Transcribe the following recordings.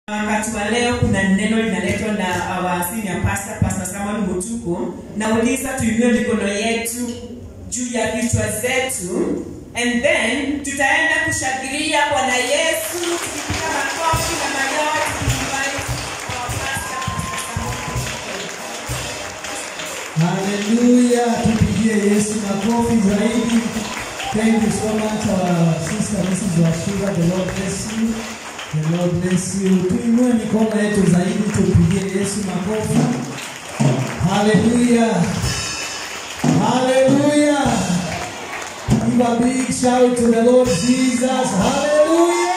Wakati wa leo kuna neno linaletwa na our senior pastor, Pastor Samuel Mutuku. Nauliza tuinue mikono yetu juu ya vichwa zetu and then tutaenda kushangilia Bwana Yesu tukipiga makofi na mayowe tukimbariki our pastor, Pastor Samuel Mutuku. Haleluya, tupigie Yesu makofi zaidi. Thank you so much our sister Mrs. Washira. The Lord bless you. The Lord bless you. Tuinue mikono yetu zaidi, tupigie Yesu makofi. Haleluya. Haleluya. Give a big shout to the Lord Jesus. Hallelujah.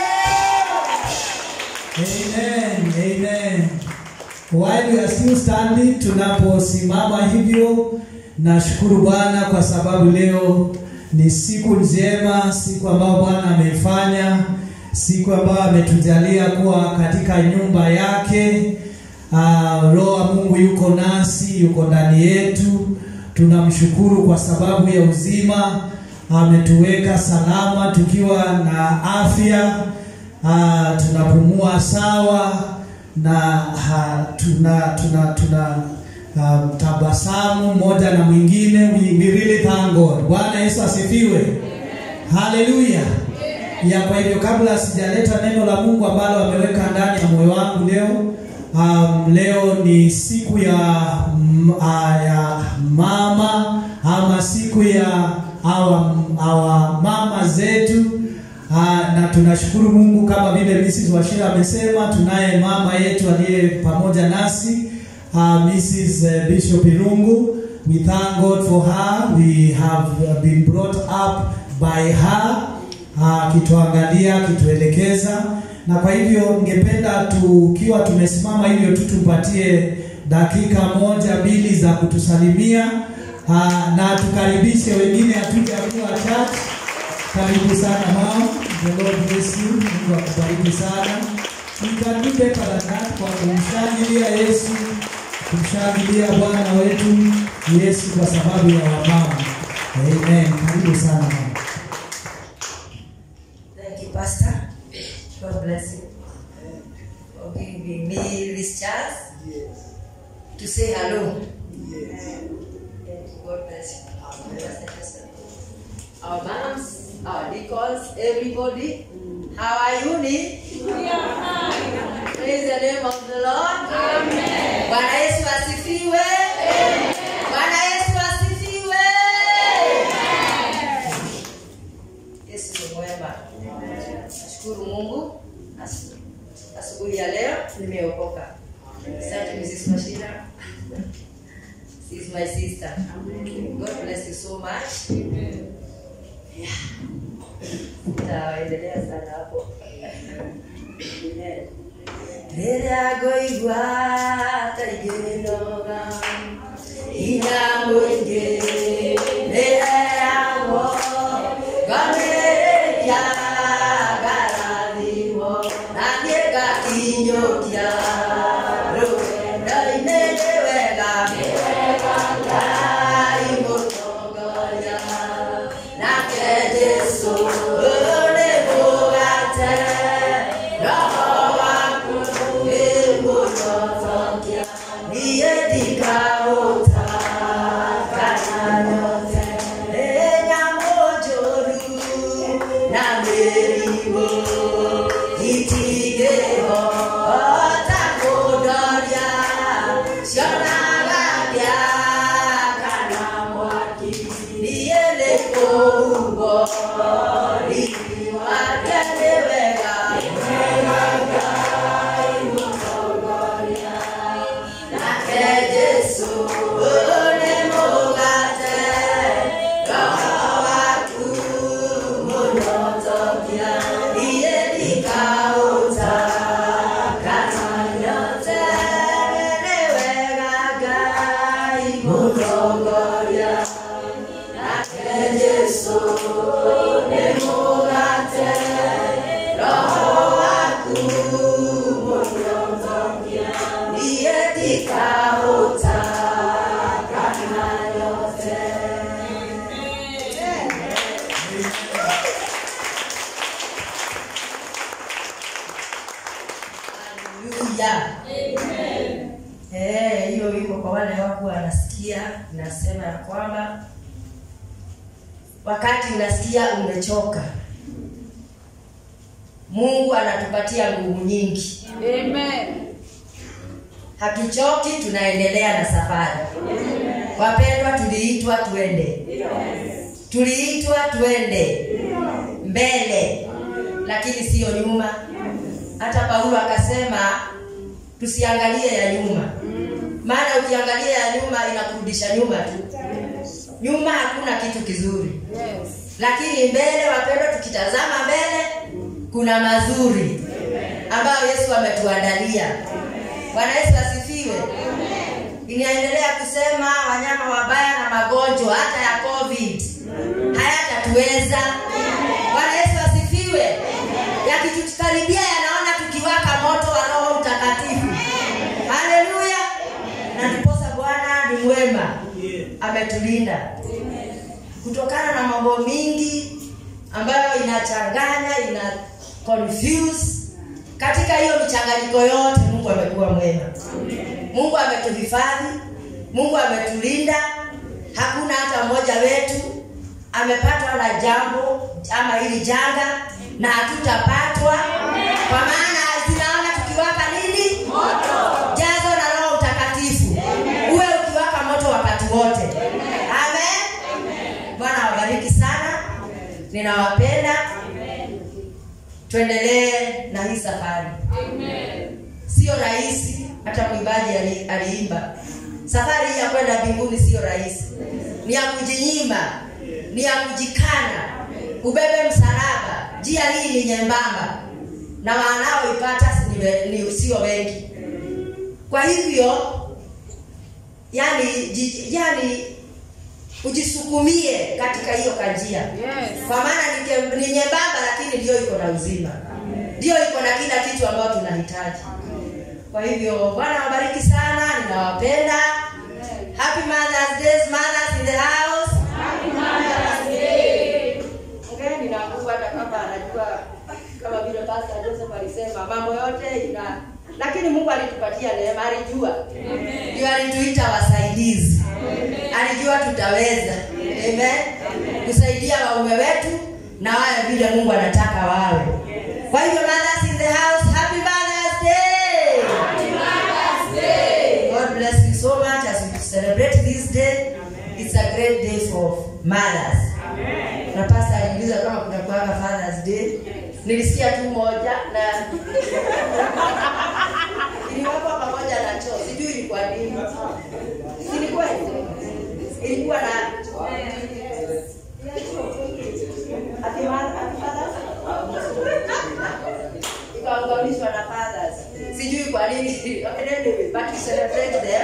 Amen. Amen. While we are still standing, tunaposimama hivyo, nashukuru Bwana kwa sababu leo ni siku njema, siku ambayo Bwana ameifanya, siku ambayo ametujalia kuwa katika nyumba yake. Uh, Roho wa Mungu yuko nasi, yuko ndani yetu. Tunamshukuru kwa sababu ya uzima, ametuweka salama tukiwa na afya, uh, tunapumua sawa na ha, tuna tuna tuna um, tabasamu moja na mwingine we, we really thank God. Bwana Yesu asifiwe. Haleluya. Ya kwa hivyo kabla sijaleta neno la Mungu ambalo ameweka ndani ya moyo wangu leo um, leo ni siku ya, m, a, ya mama ama siku ya awa, awa mama zetu Ah, na tunashukuru Mungu kama vile Mrs. Washira amesema, tunaye mama yetu aliye pamoja nasi uh, Mrs. eh, Bishop Irungu. We thank God for her. We have uh, been brought up by her akituangalia uh, akituelekeza, na kwa hivyo ningependa tukiwa tumesimama hivyo tu tumpatie dakika moja mbili za kutusalimia uh, na tukaribishe wengine hatuja kuwa church karibu sana mama. The Lord bless you. Mungu akubariki sana. We can do better than that kwa kumshangilia Yesu, kumshangilia Bwana wetu Yesu kwa sababu ya wamama. Amen. Karibu sana mama. Thank you, Pastor. God bless you for giving me this chance to say hello. Thank you. God bless you. Our moms, our deacons, everybody, how are you? Ni? Praise the name of the Lord. Bwana Yesu asifiwe. Bwana Yesu asifiwe. Yesu ni mwema. Nashukuru Mungu asu- asubuhi ya leo nimeokoka. Asante Mrs. Mashira. She is my sister. God bless you so much. Yeah. Taendelea sana hapo. Amen. Rĩrĩa ngũigua ta ingĩnoga hinya mũingĩ rĩheagwo ngamĩrĩria ngarathimwo na niĩ ngakinyũkia rũgendo-inĩ nĩ wega Ngai mũtongoria nake Jesũ nĩ mũgate roho waku nĩ mũtongoria niĩ ndikaũtangana nyote nĩ nyamũ njũru na mĩrimũ itingĩhota kũndoria cionaga ndiakana mwaki niĩ nĩ kũhumbwo riri wake nĩ wega nake Jesũ nĩ mũgate roho waku mũnyonjokia niĩ ndikaũtangana nyote nĩ wega Ngai mũtongoria nake Jesũ nĩ mũgate roho waku mũnyonjokia niĩ ndikaũtangana nyote haleluya Eh, hiyo wimbo kwa wale wako wanasikia inasema ya kwamba wakati unasikia umechoka mungu anatupatia nguvu nyingi hatuchoki tunaendelea na safari wapendwa tuliitwa tuende tuliitwa tuende mbele lakini siyo nyuma hata paulo akasema tusiangalie ya nyuma maana ukiangalia ya nyuma inakurudisha nyuma tu nyuma hakuna kitu kizuri lakini mbele wapendwa tukitazama mbele kuna mazuri ambayo yesu ametuandalia bwana yesu asifiwe inaendelea kusema wanyama wabaya na magonjwa hata ya covid hayatatuweza bwana yesu asifiwe yakitukaribia yanaona tukiwaka moto wa roho mtakatifu haleluya na ndiposa bwana ni mwema ametulinda kutokana na mambo mingi ambayo inachanganya ina confuse katika hiyo michanganyiko yote mungu amekuwa mwema mungu ametuhifadhi mungu ametulinda hakuna hata mmoja wetu amepatwa na jambo ama hili janga na hatutapatwa kwa maana zinaona tukiwaka nini jazo na roho mtakatifu uwe ukiwaka moto wakati wote amen bwana wabariki sana ninawapenda tuendelee na hii safari sio rahisi hata mwimbaji ali- aliimba safari hii ya kwenda mbinguni sio rahisi ni ya kujinyima ni ya kujikana ubebe msalaba njia hii ni nyembamba na wanaoipata si- ni we- ni sio wengi kwa hivyo yani ji, yani ujisukumie katika hiyo kanjia kwa maana ni ke- ni nyembamba lakini ndio iko na uzima ndio iko na kila kitu ambayo tunahitaji kwa hivyo bwana wabariki sana ninawapenda happy mothers days mothers in the house Ongeni na Mungu hata kama anajua kama vile pastor Joseph alisema mambo yote ina lakini Mungu alitupatia neema alijua ndio alituita wasaidizi alijua tutaweza amen kusaidia waume wetu na wawe vile Mungu anataka wawe kwa hivyo mothers in the house happy mothers day God bless you so much as we celebrate this day it's a great day for mothers na pasta aliuliza kama kuna kuanga fathers day nilisikia tu moja na iliwekwa pamoja na choo sijui ilikuwa nini ilikuwa ilikuwa na Ati ma- ati fathers? ikaunganishwa na fathers sijui kwa nini anyway, but we celebrate them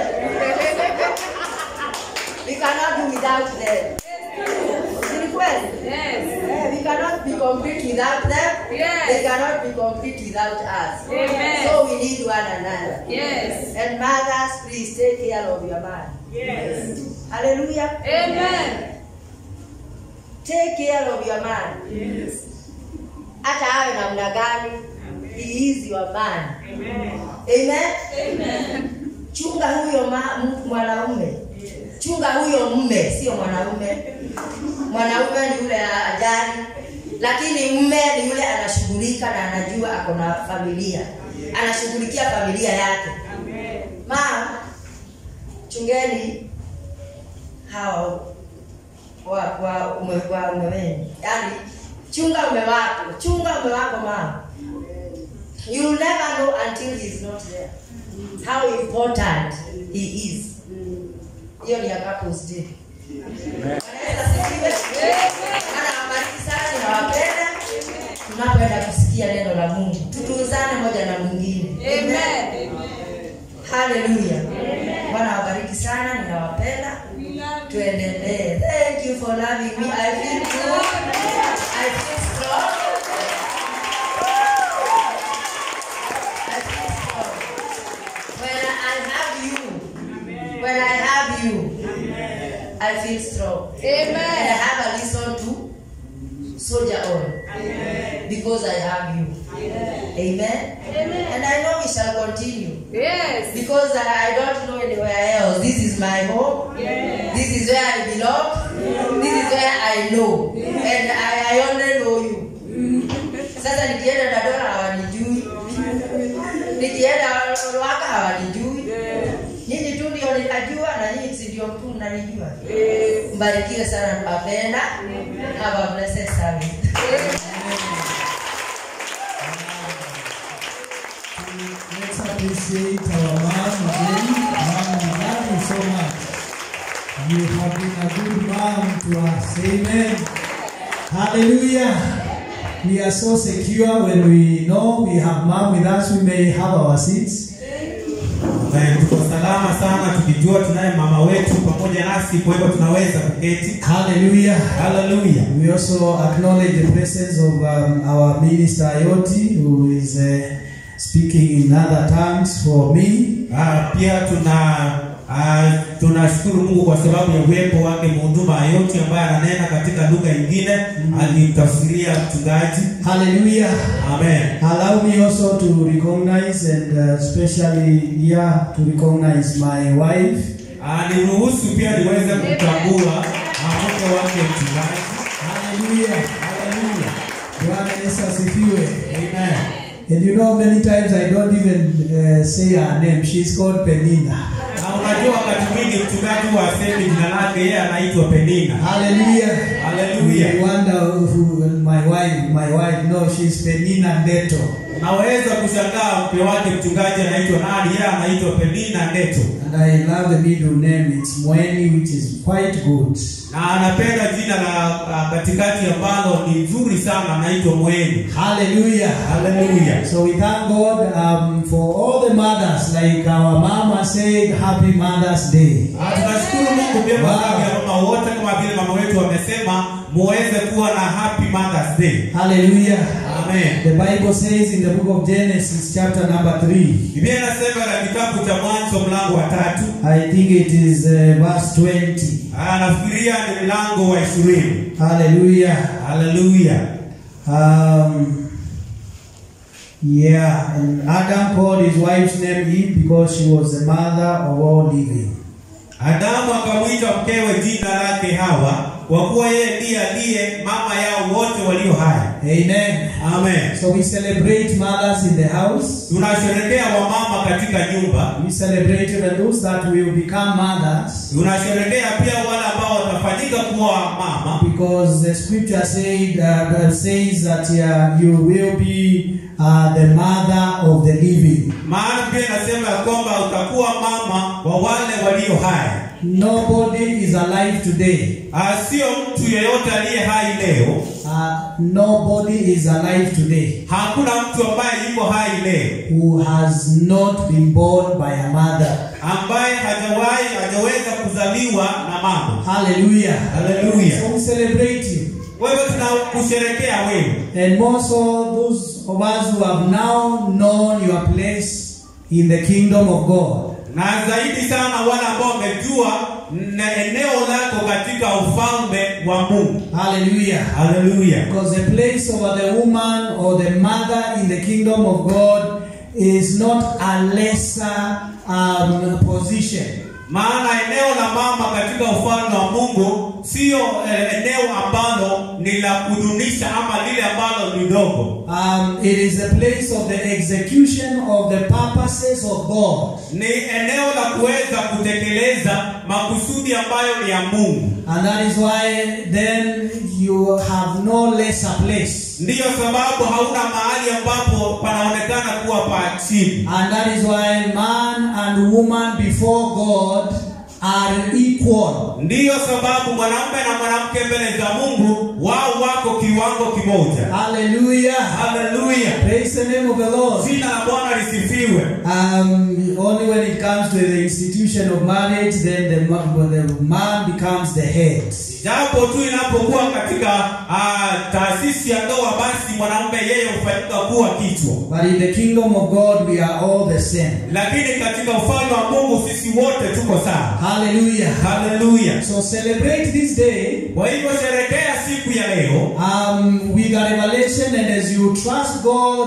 we cannot do without them Ni kweli? Eh, we cannot be complete without them. Yes. They cannot be complete without us. Amen. So we need one another. Yes. And mothers, please take care of your man. Yes. Hallelujah. Amen. Take care of your man. Yes. Hata awe namna gani, he is your man. Amen. Amen. Amen. Chunga huyo ma- m- mwanaume. Chunga huyo mme, sio mwanaume. Mwanaume ni yule ajali, lakini mme ni yule anashughulika na anajua ako na familia, anashughulikia familia yake. Amen. Mama, chungeni hawa wa wa ume wa ume wenu, yaani chunga ume wako, chunga ume wako mama. You will never know until he is not there how important he is. Hiyo ni ya couples day. Bwana Yesu asifiwe. Bwana awabariki sana, ninawapenda. Tunapoenda kusikia neno la Mungu, tutunzane moja na mwingine. Amen. Haleluya. Bwana awabariki sana, ninawapenda. Tuendelee. Thank you for loving me. I feel good. I feel strong. I feel strong. When I have you, when I have you, I feel strong. And I Amen. have a reason to soldier on because I have you. Amen. And I know we we shall continue. Yes. Because I, I don't know anywhere else. This is my home. This is where I belong. This is where I know. And I, I only know you. Sasa nikienda Dadora hawanijui. Nikienda Ruaka hawanijui. Nyinyi tu ndio ninajua na nyinyi si ndio tu mnanijua. Mbarikiwe sana napenda. Have a blessed service. Let's appreciate our mom again. Mom, we love you so much. You have been a good mom to us. Amen. Hallelujah. We are so secure when we know we have mom with us. We may have our seats. Na tuko salama sana tukijua tunaye mama wetu pamoja nasi, kwa hivyo tunaweza kuketi. Hallelujah. Haleluya. We also acknowledge the presence of um, our minister Ayoti, who is uh, speaking in other tongues for me. Ah, pia tuna ah, tunashukuru Mungu kwa sababu ya uwepo wake mhuduma Ayoti ambaye ananena katika lugha nyingine, alimtafsiria mchungaji. Hallelujah. Amen. Allow me also to recognize and uh, especially here to recognize my wife. Ah, niruhusu pia niweze kutambua ah, mke wake mchungaji. Hallelujah. Haleluya. Bwana Yesu asifiwe. Amen. And you know many times I don't even uh, say her name. She's called Penina. Na unajua wakati mwingi mchungaji wa asemi jina lake yeye anaitwa Penina. Hallelujah. Haleluya. You wonder who my wife, my wife. No, she's Penina Ndeto. Unaweza kushangaa mke wake mchungaji anaitwa nani? Yeye anaitwa Penina Ndeto. And I love the middle name. It's Mweni, which is quite good. Na anapenda jina la la katikati ambalo ni nzuri sana anaitwa Mweni. Hallelujah. Haleluya. So we thank God um, for all the mothers, like our mama said, Happy Mother's Day. Ah, Tunashukuru Mungu pia kwa sababu ya mama wote kama vile mama wetu wamesema muweze kuwa na happy Mother's Day. Hallelujah. Amen. The Bible says in the book of Genesis, chapter number 3, Biblia inasema katika kitabu cha Mwanzo mlango wa tatu, I think it is uh, verse 20. ah, nafikiria ni mlango wa ishirini. Hallelujah. Haleluya. Um, yeah, and Adam called his wife's name Eve because she was the mother of all living. Adamu akamwita mkewe jina lake Hawa, kwa kuwa yeye ndiye aliye mama yao wote walio hai. Amen. Amen. So we celebrate mothers in the house. Tunasherekea wamama katika nyumba, We celebrate even those that will become mothers tunasherekea pia wale ambao watafanyika kuwa mama, because the scripture said uh, that says that uh, you will be uh, the mother of the living. maana pia inasema ya kwamba utakuwa mama wa wale walio hai. Nobody is alive today. Ah, Sio mtu yeyote aliye hai leo, Uh, nobody is alive today hakuna mtu ambaye yuko hai leo who has not been born by a mother. ambaye hajawahi hajaweza kuzaliwa na mama. Hallelujah. Haleluya. So we celebrate you. Wewe tunakusherekea wewe. And more so, those of us who have now known your place in the kingdom of God. na zaidi sana wale ambao wamejua na eneo lako katika ufalme wa Mungu. Hallelujah. Haleluya. Because the place of the woman or the mother in the kingdom of God is not a lesser um, position. Maana eneo la mama katika ufalme wa Mungu sio eh, eneo ambalo ni la kudunisha ama lile ambalo ni dogo. Um, it is the place of the execution of the purposes of God. Ni eneo la kuweza kutekeleza makusudi ambayo ni ya Mungu. And that is why then you have no lesser place. Ndiyo sababu hauna mahali ambapo panaonekana kuwa pa chini. And that is why man and woman before God are equal. Ndiyo sababu mwanamume na mwanamke mbele za Mungu wao wako kiwango kimoja. Hallelujah. Haleluya! Praise the name of the Lord. Jina la Bwana lisifiwe. Um, only when it comes to the institution of marriage, then the, ma- when the man becomes the head. Japo tu inapokuwa katika ah, taasisi ya ndoa, basi mwanamume yeye hufanyika kuwa kichwa, But in the kingdom of God, we are all the same. lakini katika ufalme wa Mungu sisi wote tuko sawa. Hallelujah. Haleluya! So celebrate this day Kwa hivyo sherekea siku ya leo um, with a revelation, and as you trust God to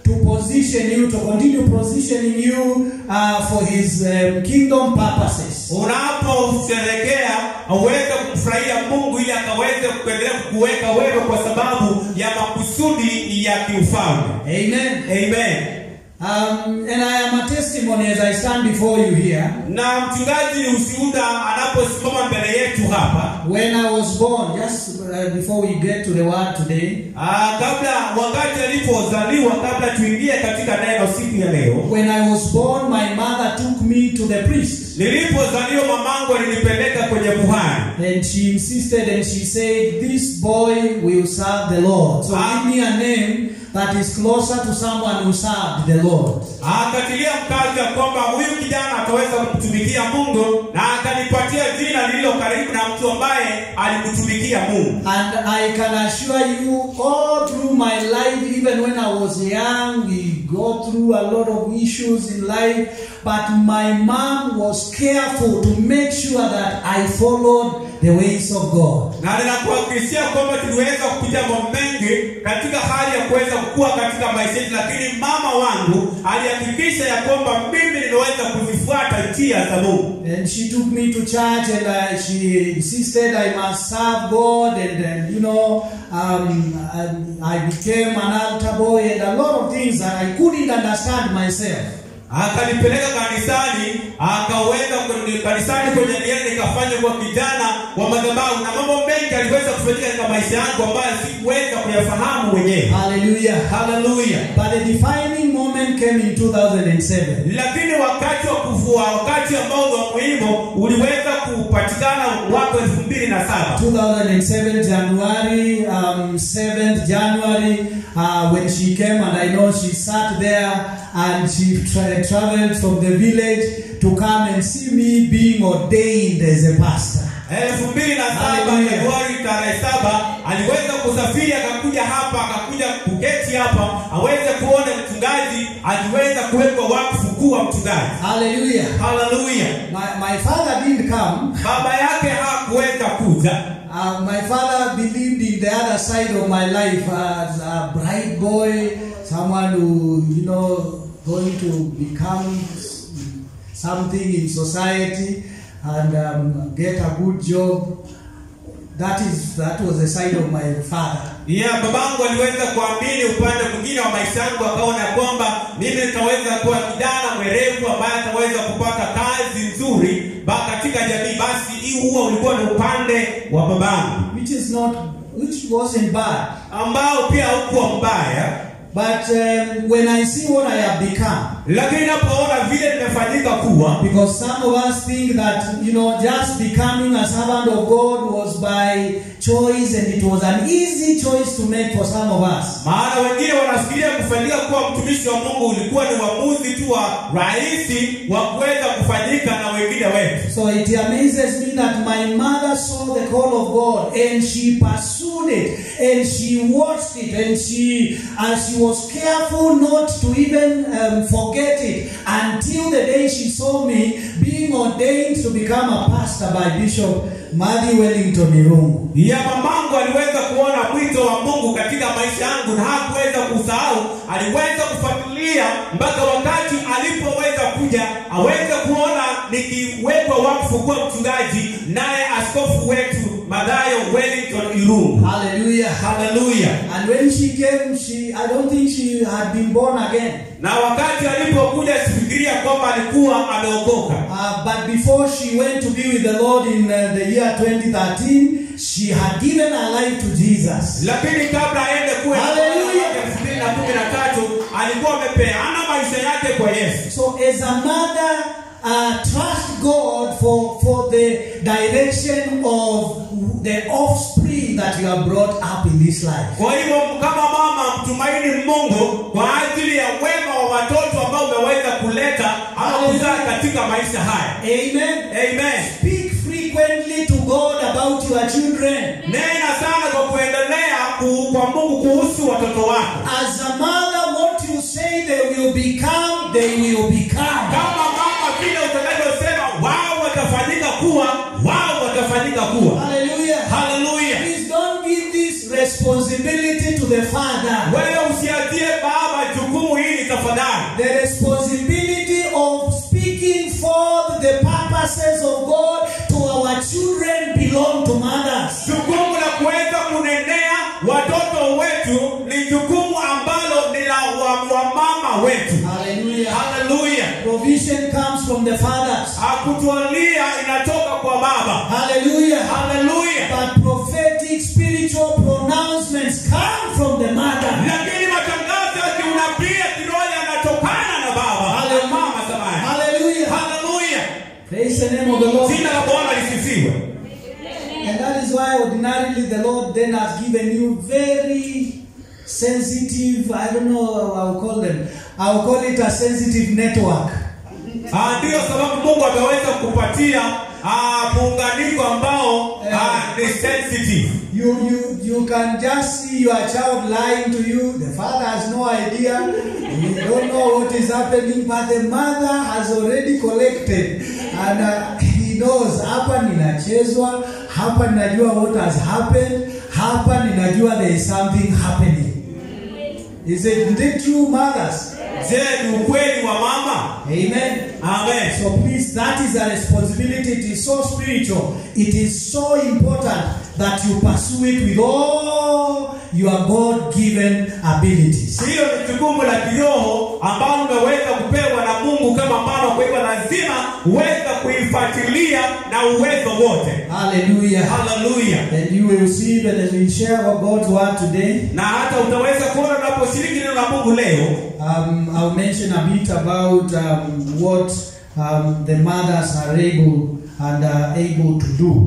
to position you, to continue positioning you uh, for His um, kingdom purposes. unaposherekea uweze kumfurahia mungu ili akaweze kuendelea kukuweka wewe kwa sababu ya makusudi ya kiufalme Amen. amen Um, and I am a testimony as I stand before you here. na mchungaji ushuhuda anaposimama mbele yetu hapa When I was born, just uh, before we get to the word today, aa, kabla wakati alipozaliwa kabla tuingie katika neno siku ya leo when I was born, my mother took me to the priest. nilipozaliwa mamangu alinipeleka kwenye kuhani And she insisted and she said, This boy will serve the Lord. So Ah. give me a name that is closer to someone who served the Lord. akatilia mkazo ya kwamba huyu kijana ataweza kumtumikia mungu na akanipatia jina lililo karibu na mtu ambaye alimtumikia mungu And I can assure you, all through my life, even when I was young, we go through a lot of issues in life. But my mom was careful to make sure that I followed the ways of God. na ninakuhakikishia kwamba tuliweza kupitia mambo mengi katika hali ya kuweza kukua katika maisha yetu lakini mama wangu alihakikisha ya kwamba mimi nimeweza kuzifuata njia za mungu And she took me to church and uh, she insisted I must serve God and, and you know, um, and I became an altar boy and a lot of things that I couldn't understand myself. akanipeleka kanisani akaweza kwenye- kanisani kwenye niende nikafanya kwa kijana wa madhabahu na mambo mengi aliweza kufanyika katika maisha yangu ambayo sikuweza kuyafahamu mwenyewe Hallelujah. haleluya But the defining moment came in 2007. lakini wakati wa kuvua wakati ambao ni wa muhimu uliweza kupatikana mwaka elfu mbili na saba 2007 January, um, 7th January, uh, when she came and I know she sat there and she tra- traveled from the village to come and see me being ordained as a pastor. elfu mbili na saba Hallelujah. Februari tarehe saba aliweza kusafiri akakuja hapa akakuja kuketi hapa aweze kuona mchungaji aliweza kuwekwa wakfu kuwa mchungaji Hallelujah. haleluya My, my father didn't come. baba yake hakuweza kuja Uh, my father believed in the other side of my life as a bright boy, someone who, you know, going to become something in society and um, get a good job. That is that was the side of my father. yeah, babangu aliweza kuamini upande mwingine wa maisha yangu akaona kwamba mimi nitaweza kuwa kijana mwerevu ambaye ataweza kupata kazi nzuri ba katika jamii basi hii huwa ulikuwa ni upande wa babangu which is not which wasn't bad ambao pia haukuwa mbaya but um, when i see what i have become lakini napoona vile nimefanyika kuwa because some of us think that you know just becoming a servant of god was by choice and it was an easy choice to make for some of us maana wengine wanafikiria kufanyika kuwa mtumishi wa mungu ulikuwa ni uamuzi tu wa rahisi wa kuweza kufanyika na wengine wetu so it amazes me that my mother saw the call of god and she pursued it and she watched it and she and she was careful not to even um, forget it until the day she saw me being ordained to become a pastor by bishop Matthew Wellington Irungu. ya mamangu aliweza kuona mwito wa mungu katika maisha yangu na hakuweza kusahau aliweza kufuatilia mpaka wakati alipoweza kuja aweze kuona nikiwekwa wakfu kuwa mchungaji naye askofu wetu madhayo wellington irungu Hallelujah. haleluya And when she came, she I don't think she had been born again. na wakati alipokuja sifikiria kwamba alikuwa ameokoka Uh, but before she went to be with the Lord in uh, the year 2013, she had given her life to Jesus. lakini kabla aende kuwe Hallelujah. elfu mbili na kumi na tatu alikuwa amepeana maisha yake kwa yesu So, as a mother, uh, trust God for, for the direction of the offspring that you have brought up in this life. kwa hivyo kama mama mtumaini mungu kwa ajili ya wema wa watoto ambao umeweza kuleta ama kuzaa katika maisha haya Amen. amen Speak frequently to God about your children. nena sana kwa kuendelea ku- kwa mungu kuhusu watoto wako As a mother, what you say they will become, they will become. kama mama vile utakavyosema wao watafanyika kuwa wao watafanyika kuwa Hallelujah. haleluya Please don't give this responsibility to the father. wewe usiatie baba jukumu hili purposes of God to our children belong to mothers. jukumu la kuweza kunenea watoto wetu ni jukumu ambalo ni la wa- wamama wetu Hallelujah. haleluya Provision comes from the fathers. akutualia inatoka kwa baba Hallelujah. haleluya But prophetic spiritual pronouncements come from the mother. lakini matangazo ya kiunabii ya kiroho yanatokana na baba Haleluya. mama samani Hallelujah. haleluya Praise the name of the Lord. jina la bwana lisifiwe And that is why ordinarily the Lord then has given you very sensitive, I don't know how I'll call them. I'll call it a sensitive network. Ah, ndiyo sababu mungu ameweza kupatia ah, muunganiko ambao ah, ni sensitive You, you, you can just see your child lying to you. The father has no idea. You don't know what is happening, but the mother has already collected. And uh, he knows, hapa ninachezwa, hapa ninajua what has happened, hapa ninajua there is something happening. Is it, is it true, mothers? je ni ukweli wa mama Amen. amen So please, that is a responsibility. It is so spiritual. It is so important that you pursue it with all your God-given abilities. hilo ni jukumu la kiroho ambalo umeweza kupewa na mungu kama mama kwa hivyo lazima uweze kuifuatilia na uwezo wote Hallelujah. haleluya And you will see that as we share our God's word today, na hata utaweza kuona unaposhiriki neno la mungu leo um, I'll mention a bit about um, what um, the mothers are able and are able to do.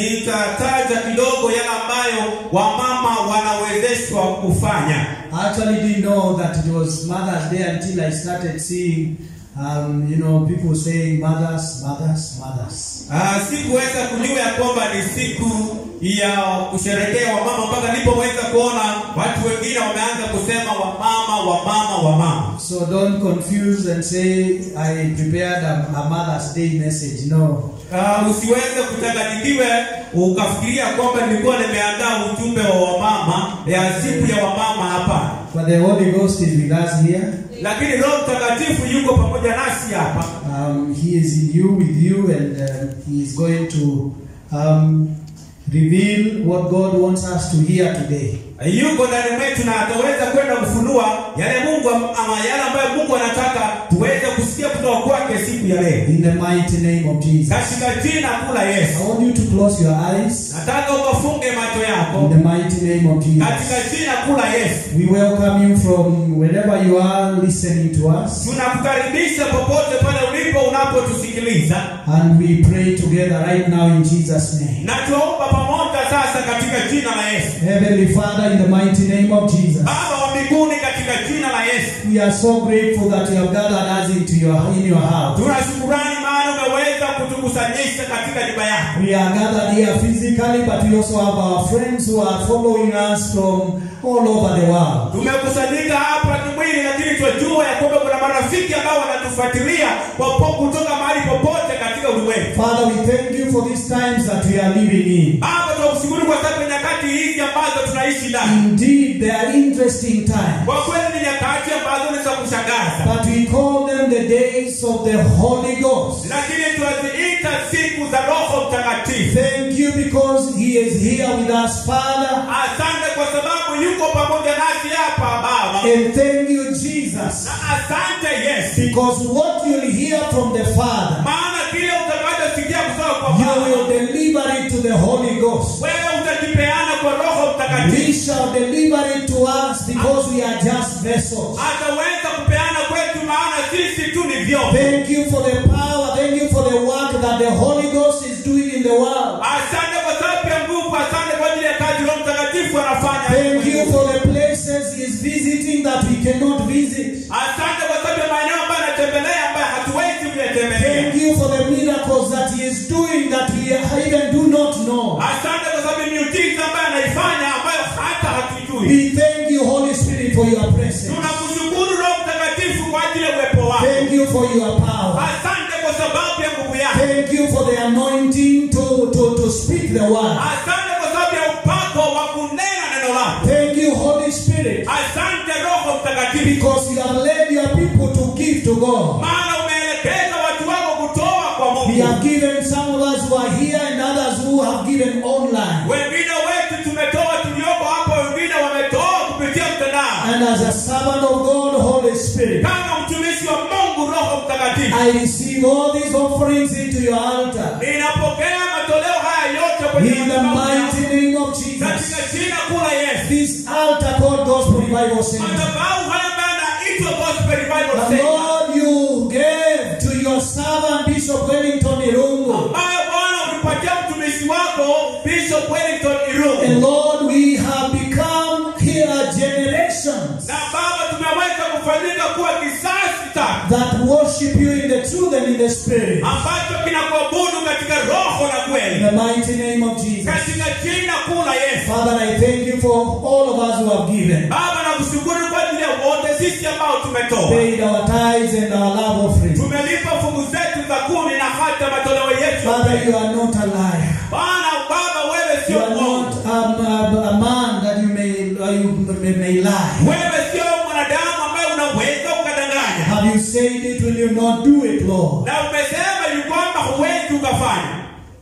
nitataja kidogo yale ambayo wamama wanawezeshwa kufanya I actually didn't know that it was Mother's Day until I started seeing, um, you know, people saying mothers, mothers, mothers. Ah, sikuweza kujua ya kwamba ni siku ya kusherekea wamama mpaka nilipoweza kuona watu wengine wameanza kusema wamama wamama wamama So don't confuse and say I prepared a, a Mother's Day message. No. Uh, usiweze kuchanganyikiwe ukafikiria kwamba nilikuwa nimeandaa ujumbe wa wamama ya siku ya wamama hapa But the Holy Ghost is with us here. lakini roho mtakatifu yuko pamoja nasi hapa Um, he is in you, with you, and uh, he is going to um, reveal what God wants us to hear today. yuko ndani mwetu na ataweza kwenda kufunua yale mungu am- ama yale ambayo mungu anataka tuweze kusikia kutoka kwake siku ya leo In the mighty name of Jesus. katika jina kula yesu I want you to close your eyes. nataka ukafunge macho In yako the mighty name of katika Jesus. jina kula yesu We welcome you from wherever you are listening to us. tunakukaribisha popote pale ulipo unapotusikiliza And we pray together right now in Jesus' name. na tuomba pamoja sasa katika jina la yesu Heavenly Father, in the mighty name of Jesus. baba wa mbinguni katika jina la yesu We are so grateful that you have gathered us into your in your house. tuna shukurani maana umeweza kutukusanyisha katika nyumba yako We are gathered here physically, but we also have our friends who are following us from all over the world. tumekusanyika hapa kimwili lakini twajua ya kwamba kuna marafiki ambao wanatufuatilia popo kutoka mahali popote katika ulimwengu Father, we thank you for these times that we are living in. baba tunakushukuru kwa sababu ya nyakati hizi ambazo tunaishi ndani Indeed, they are interesting times. kwa kweli ni nyakati ambazo ni za kushangaza But we call them the days of the Holy Ghost. lakini tunaziita siku za roho mtakatifu Thank you because He is here with us, Father. asante kwa sababu yuko pamoja nasi hapa baba And thank you, Jesus, na asante yesu because what you'll hear from the Father, maana kile utakachosikia kutoka kwa you baba will deliver it to the Holy Ghost. wewe utajipeana kwa roho mtakatifu We shall deliver it to us because we are just vessels. ataweza kupeana kwetu maana sisi tu ni vyombo Thank you for the power. Thank you for the work that the Holy Ghost is doing in the world. asante kwa sababu ya nguvu asante kwa ajili ya kazi roho mtakatifu anafanya Thank you for the places He is visiting that we cannot visit. asante kwa sababu ya maeneo ambayo anatembelea ambayo hatuwezi kuyatembelea Thank you for the miracles that He is doing that we even do not know. asante kwa sababu ya miujiza ambayo anaifanya ambayo hata hatujui We thank you, Holy Spirit, for your presence. tunakushukuru roho mtakatifu kwa ajili ya uwepo wako Thank you for your power. asante kwa sababu ya nguvu yako Thank you for the anointing to, to, to speak the word. asante kwa sababu ya upako wa kunena neno lako Thank you, Holy Spirit, asante roho mtakatifu because you have led your people to give to God. maana umeelekeza watu wako kutoa kwa mungu We have given some of us who are here and others who have given online. wengine wetu tumetoa tulioko hapa wengine wametoa kupitia mtandao And as a servant of God, Holy Spirit, kama mtumishi wa mungu roho mtakatifu I receive all these offerings into your altar. ninapokea matoleo haya yote kwenye In the madhabahu yako. mighty name of Jesus. katika jina kula yesu This altar called Gospel Revival Center. madhabahu haya ambayo yanaitwa gospel revival The center Lord you gave to your servant Bishop Wellington Irungu. ambayo bwana ulipatia mtumishi wako bishop wellington And irungu Lord, we have become here generations na baba tumeweza kufanyika kuwa kisasi tatu that worship you in the truth and in the spirit. ambacho kinakuabudu katika roho na In kweli the mighty name of Jesus. katika jina kuu la yesu Father, I thank you for all of us who have given. baba nakushukuru kwa ajili ya wote sisi ambao tumetoa Paid our tithes and our love offering. tumelipa fungu zetu za kumi na hata matoleo yetu Father, you are not a liar. bwana baba wewe You sio are mwongo not um, a, a man that you may, uh, you may, may lie. wewe sio mwanadamu ambaye unaweza ukadanganya Have you said it? Will you not do it, Lord? na umesema ni kwamba huwezi ukafanya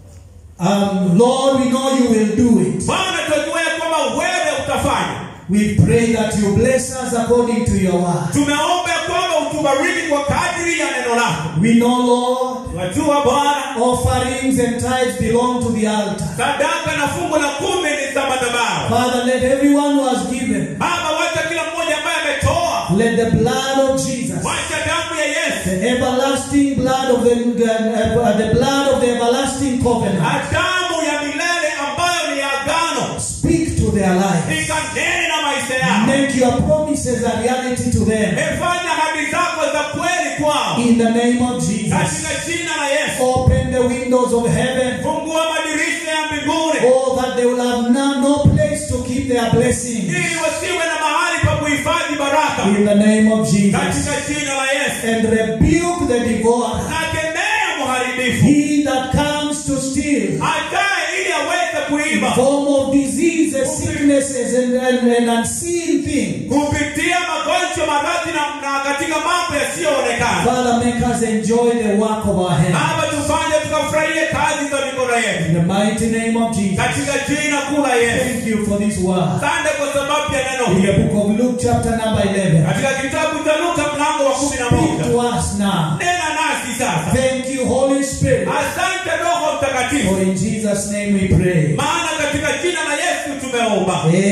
Um, Lord, we know you will do it. bwana tunajua ya kwamba wewe utafanya We pray that you bless us according to your word. tumeomba ya kwamba utubariki kwa kadri ya neno lako We know, Lord, wajua bwana offerings and tithes belong to the altar. sadaka na fungu la kumi ni za madhabahu Father, let everyone who has given, baba wacha kila mmoja ambaye ametoa let the blood of Jesus, wacha damu ya yesu the everlasting blood of the, uh, the blood of the everlasting covenant, na damu ya milele ambayo ni ya agano speak to their lives. ikanene na maisha yao Make your promises a reality to them. efanya hadi zako za kweli kwao In the name of Jesus. katika jina la yesu Open the windows of heaven. fungua madirisha ya mbinguni Oh, that they will have no, no place to keep their blessings. ili wasiwe na mahali pa kuhifadhi baraka In the name of Jesus. katika jina la yesu And rebuke the devourer. na kemea mharibifu He that comes to steal. ajaye ili aweze kuiba Form of diseases, sicknesses, and, and, and unseen things. kupitia magonjwa maradhi na, na katika mambo yasiyoonekana Father, make us enjoy the work of our hands. baba tufanye tukafurahie kazi za mikono yetu In the mighty name of Jesus. katika jina kuu la yesu Thank you for this word. asante kwa sababu ya neno In the hili book of Luke, chapter number 11. katika kitabu cha luka mlango wa kumi na Speak moja to us now. nena nasi sasa Thank you, Holy Spirit. asante roho mtakatifu For in Jesus' name we pray. maana katika jina la yesu tumeomba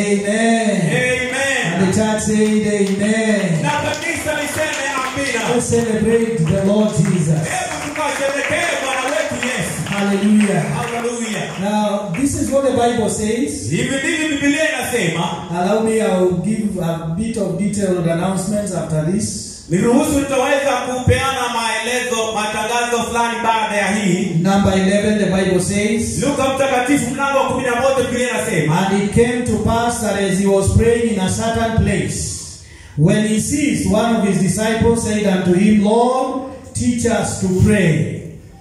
Amen. amen And the church said, Amen. na kanisa liseme amina Let's celebrate the Lord Jesus. hebu tukasherekee bwana wetu yesu Hallelujah. haleluya Now, this is what the Bible says. hivi ndivyo bibilia inasema Allow me, I'll give a bit of detailed announcements after this. niruhusu nitaweza kupeana maelezo matangazo fulani baada ya hii Number 11, the Bible says, luka mtakatifu mlango wa kumi na moja bibilia inasema And it came to pass that as he was praying in a certain place, when he ceased, one of his disciples said unto him, Lord, teach us to pray.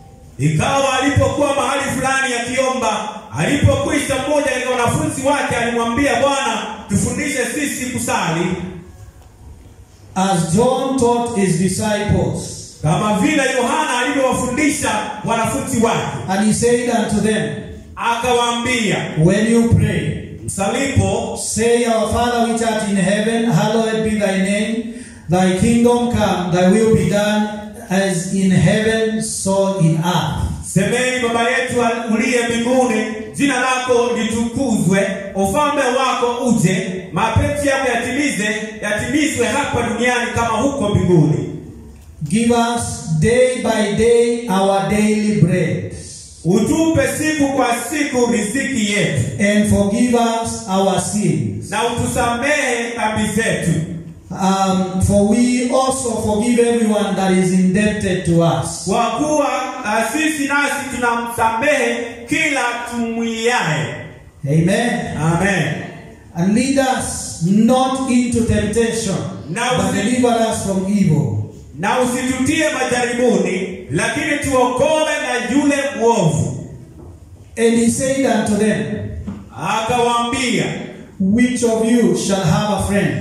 ikawa alipokuwa mahali fulani akiomba alipokwisha mmoja katika wanafunzi wake alimwambia bwana tufundishe sisi kusali As John taught his disciples, kama vile yohana alivyowafundisha wanafunzi wake and he said unto them, akawaambia When you pray, msalipo say, Our Father which art in heaven, hallowed be thy name. Thy kingdom come, thy will be done, as in heaven, so in earth. semeni baba yetu uliye mbinguni jina lako litukuzwe ufalme wako uje mapenzi yako yatimize yatimizwe hapa duniani kama huko mbinguni Give us day by day our daily bread, utupe siku kwa siku riziki yetu and forgive us our sins. na utusamehe dhambi zetu Um, for we also forgive everyone that is indebted to us. kwa kuwa uh, sisi nasi tunamsamehe kila tumwiaye Amen. amen And lead us not into temptation, Now but see- deliver us from evil. na usitutie majaribuni lakini tuokoe na yule mwovu And he said unto them, akawaambia Which of you shall have a friend,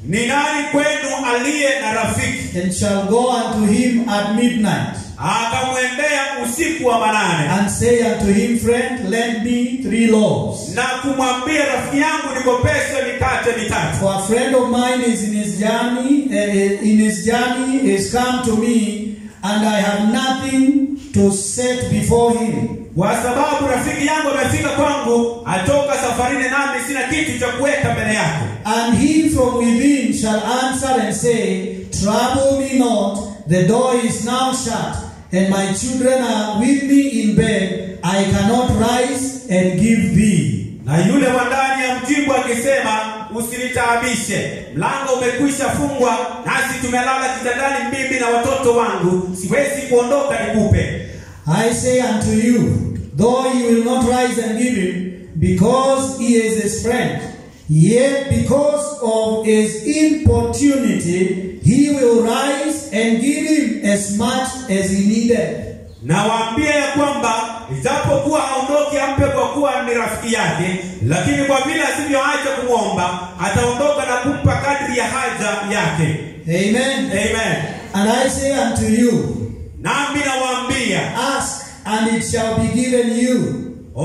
ni nani kwenu aliye na rafiki and shall go unto him at midnight akamwendea usiku wa manane and say unto him, Friend, lend me three loaves? na kumwambia rafiki yangu nikopeshe mikate mitatu For a friend of mine is in his journey, uh, in his journey is come to me, and I have nothing to set before him. kwa sababu rafiki yangu amefika kwangu atoka safarini nami sina kitu cha kuweka mbele yake And he from within shall answer and say, Trouble me not, the door is now shut, and my children are with me in bed. I cannot rise and give thee. na yule wa ndani ya mjibu akisema usinitaabishe mlango umekwisha fungwa nasi tumelala kitandani mimi na watoto wangu siwezi kuondoka nikupe I say unto you, though he will not rise and give him, because he is his friend, yet because of his importunity, he will rise and give him as much as he needed. nawaambia ya kwamba ijapokuwa haondoki ampe kwa kuwa ni rafiki yake lakini kwa vile asivyoacha kumwomba ataondoka na kumpa kadri ya haja yake Amen. amen And I say unto you, nami nawaambia Ask, and it shall be given you.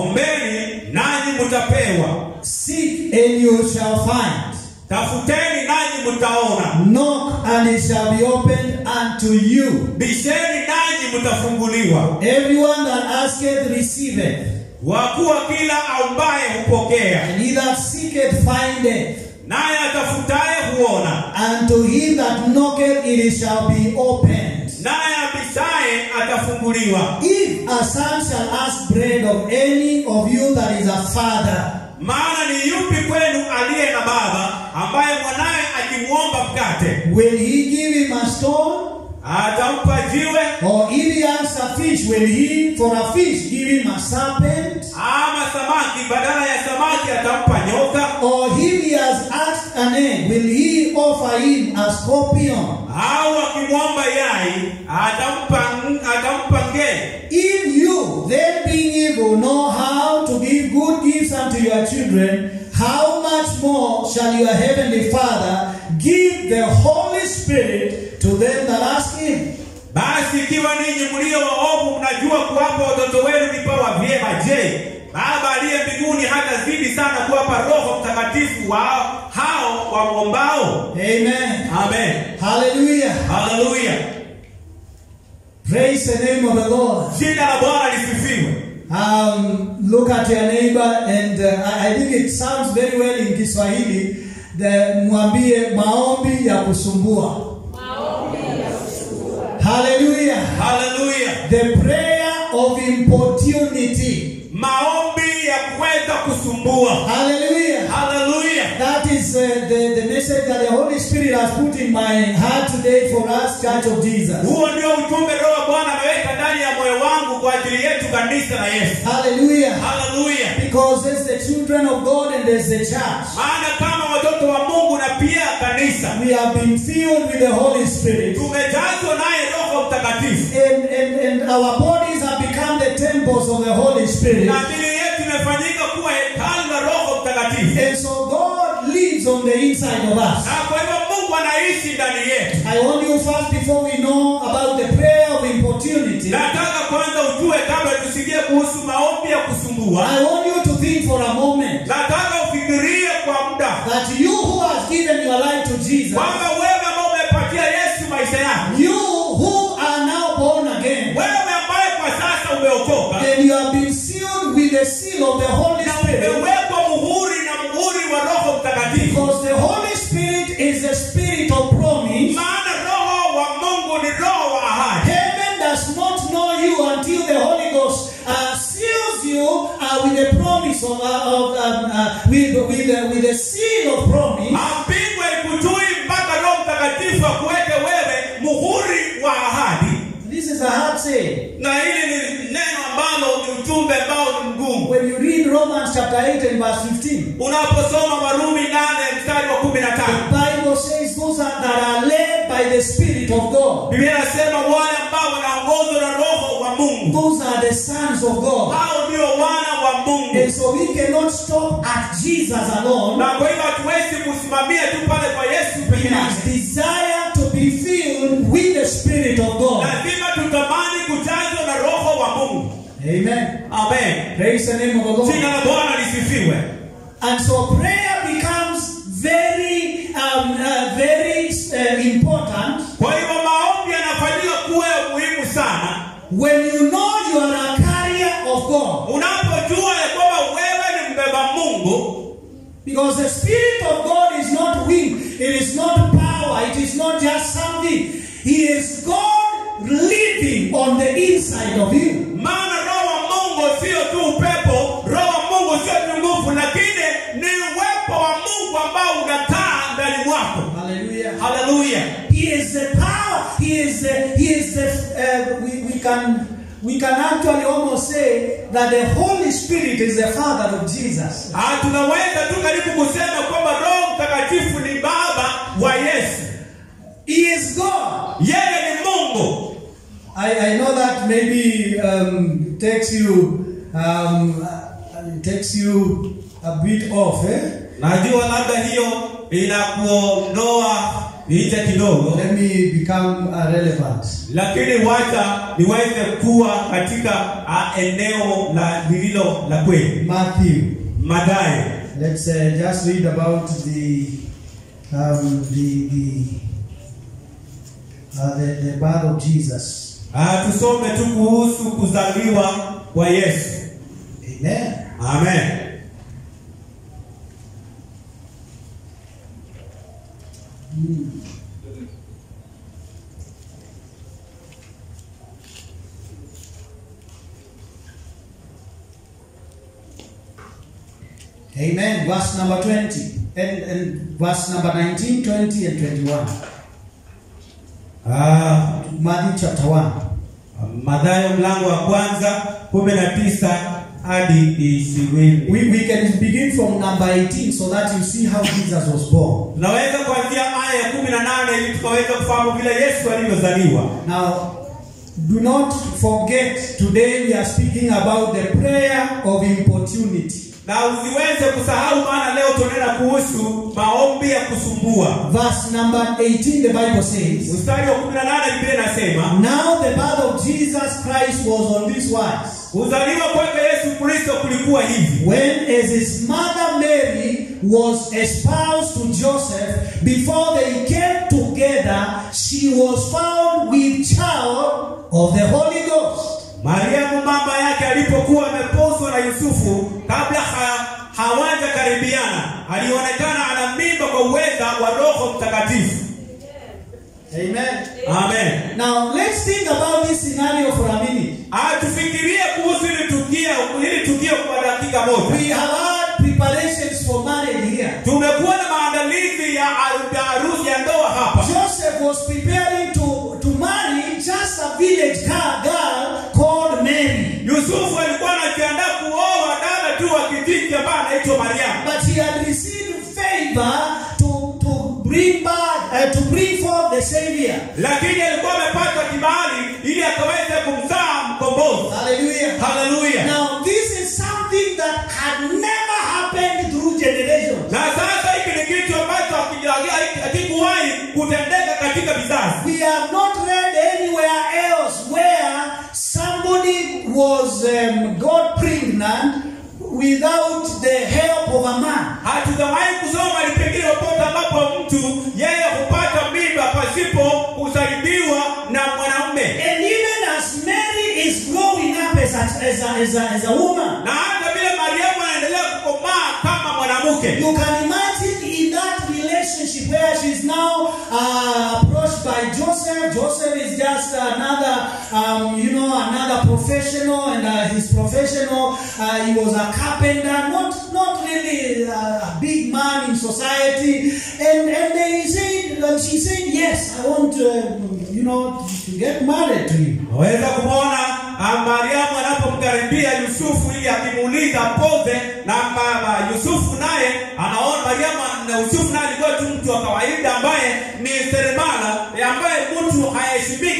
ombeni nanyi mtapewa Seek, and you shall find. tafuteni nanyi mtaona Knock, and it shall be opened unto you. bisheni nanyi mtafunguliwa Everyone that asketh receiveth, kwa kuwa kila aumbaye hupokea and he that seeketh findeth. naye atafutaye huona And to him that knocketh it shall be opened. naye abishaye atafunguliwa If a son shall ask bread of any of you that is a father, maana ni yupi kwenu aliye na baba ambaye mwanaye akimwomba mkate will he give him a stone? atampa jiwe Or if he asks a fish, will he for a fish give him a serpent? ama samaki badala ya samaki atampa nyoka Or if he has asked an egg, will he offer him a scorpion? au akimwomba yai atampa atampa ngee If you, then being evil, know how to give good gifts unto your children, how much more shall your heavenly Father give the Holy Spirit to them that ask him? basi ikiwa ninyi mlio waovu mnajua kuwapa watoto wenu vipawa vyema je baba aliye mbinguni hata zidi sana kuwapa roho mtakatifu wao hao wamwombao Amen. amen Hallelujah. haleluya Praise the name of the Lord. jina la bwana lisifiwe Um, look at your neighbor and uh, I, I think it sounds very well in Kiswahili. The mwambie maombi ya kusumbua. Hallelujah. haleluya The prayer of importunity. maombi ya kuweza kusumbua Hallelujah. haleluya That is uh, the, the message that the Holy Spirit has put in my heart today for us, Church of Jesus. huo ndio ujumbe roho bwana ameweka ndani ya moyo wangu kwa ajili yetu kanisa la yesu Hallelujah. haleluya Because there's the children of God and there's the church. maana kama watoto wa mungu na pia kanisa We have been filled with the Holy Spirit. tumejazwa naye roho mtakatifu And, and, and our bodies have become the temples of the Holy Spirit. na mili yetu imefanyika kuwa hekalu la roho mtakatifu And so God lives on the inside of us. na kwa hivyo mungu anaishi ndani yetu I want you first, before we know about the prayer of importunity, nataka kwanza ujue kabla tusikie kuhusu maombi ya kusumbua I want you to think for a moment nataka ufikirie kwa muda that you who has given your life to Jesus, kwamba wewe ambao umepatia yesu maisha yako you who are now born again, wewe ambaye kwa sasa umeokoka and you have been sealed with the seal of the Holy na Spirit, umewekwa muhuri na muhuri wa roho mtakatifu because the Holy Spirit is the spirit of promise. maana roho wa mungu ni roho wa ahadi Heaven does not know you until the Holy Ghost uh, seals you uh, with the promise of, uh, of um, uh, with with uh, with the seal of promise. Apigwe ikujui mpaka Roho Mtakatifu akuweke wewe muhuri wa ahadi. This is a hard saying. Na hili ni neno ambalo ni ujumbe ambao ni mgumu. When you read Romans chapter 8 and verse 15, Unaposoma Warumi nane mstari wa kumi na the tano Bible says those are, that are led by the Spirit of God. Biblia inasema wale ambao wanaongozwa na Roho wa Mungu. Those are the sons of God. Hao ndio wana wa Mungu. And so we cannot stop at Jesus alone. Na kwa hivyo hatuwezi kusimamia tu pale kwa Yesu We peke must yake. desire to be filled with the Spirit of God. Lazima tutamani kujazwa na Roho wa Mungu. Amen. Amen. Praise the name of the Lord. Jina la Bwana lisifiwe. And so prayer becomes very, um, uh, very uh, important Kwa hivyo maombi yanafanyika kuwa ya muhimu sana when you know you are a carrier of God. unapojua ya kwamba wewe ni mbeba Mungu, Because the Spirit of God is not weak, it is not power, it is not just something. He is God living on the inside of you. maana Roho wa Mungu sio tu upepo, Roho wa Mungu sio tu nguvu, lakini ni uwepo wa Mungu ambao unakaa ndani mwako. Hallelujah. Haleluya! He is the power. He is the. He is the. Uh, we, we can. We can actually almost say that the Holy Spirit is the Father of Jesus. Ah, tunaweza tu karibu kusema kwamba Roho Mtakatifu ni baba wa Yesu. He is God. Yeye ni Mungu. I, I know that maybe um, takes you um, uh, takes you a bit off, eh? Najua labda hiyo inakuondoa nje kidogo, Let me become uh, relevant. lakini wacha niweze kuwa katika ah, eneo la lililo la kweli. Matthew. Mathayo Let's uh, just read about the um, the the, uh, the the birth of Jesus. Ah, tusome tu kuhusu kuzaliwa kwa Yesu. Amen. Amen. Amen. Verse number 20 and, and verse number 19, 20, and 21. Ah, Matthew chapter 1. Mathayo mlango wa kwanza kumi na tisa hadi ishirini. We, we can begin from number 18 so that you see how Jesus was born. Tunaweza kuanzia aya ya kumi na nane ili tukaweza kufahamu vile Yesu alivyozaliwa. Now, do not forget today we are speaking about the prayer of importunity. Na usiweze kusahau, maana leo tunaenda kuhusu maombi ya kusumbua. Verse number 18, the Bible says, Mstari wa kumi na nane Biblia inasema Now the birth of Jesus Christ was on this wise. kuzaliwa kwake Yesu Kristo kulikuwa hivi: When as his mother Mary was espoused to Joseph, before they came together, she was found with child of the Holy Ghost. Mariamu mama yake alipokuwa ameposwa na Yusufu, kabla ha, hawaja karibiana, alionekana ana mimba kwa uweza wa Roho Mtakatifu. Amen. Amen. Now let's think about this scenario for a minute. Ah, tufikirie kuhusu hili tukio, hili tukio kwa dakika We moja. have had preparations for marriage here. Tumekuwa na maandalizi ya aru- ya harusi ya ndoa hapa. Joseph was preparing to, to marry just a village girl, girl called Mary. Yusufu alikuwa anajiandaa kuoa dada tu wa kijiji ambaye anaitwa Mariamu, But he had received favor to, to bring back, uh, to bring forth the Savior. lakini alikuwa amepata kibali ili akaweze kumzaa mkombozi. Hallelujah. Haleluya! Now, this is something that had never happened through generations. Na sasa hiki ni kitu ambacho hakija- hakikuwahi kutendeka katika vizazi. We have not read anywhere else where somebody was um, got pregnant without the help of a man. Hatujawahi kusoma ni pengine popote ambapo mtu yeye hupata mimba pasipo kusaidiwa na mwanamume, And even as Mary is growing up as a, as a, as a, as a woman, na hata vile Mariamu anaendelea kukomaa kama mwanamke. you can imagine in that relationship where she's now uh, approached by Joseph. Joseph is just another, um, you know, another professional, and uh, his professional, uh, he was a carpenter, not not really uh, a big man in society. And and they said, and she said, yes, I want, uh, you know, to get married to you. Waweza kumwona ah, Mariamu anapomkaribia Yusufu ili akimuuliza poze, na mama Yusufu naye anaona Mariamu na Yusufu naye alikuwa tu mtu wa kawaida ambaye ni seremala, eh, ambaye mtu haheshimiki hata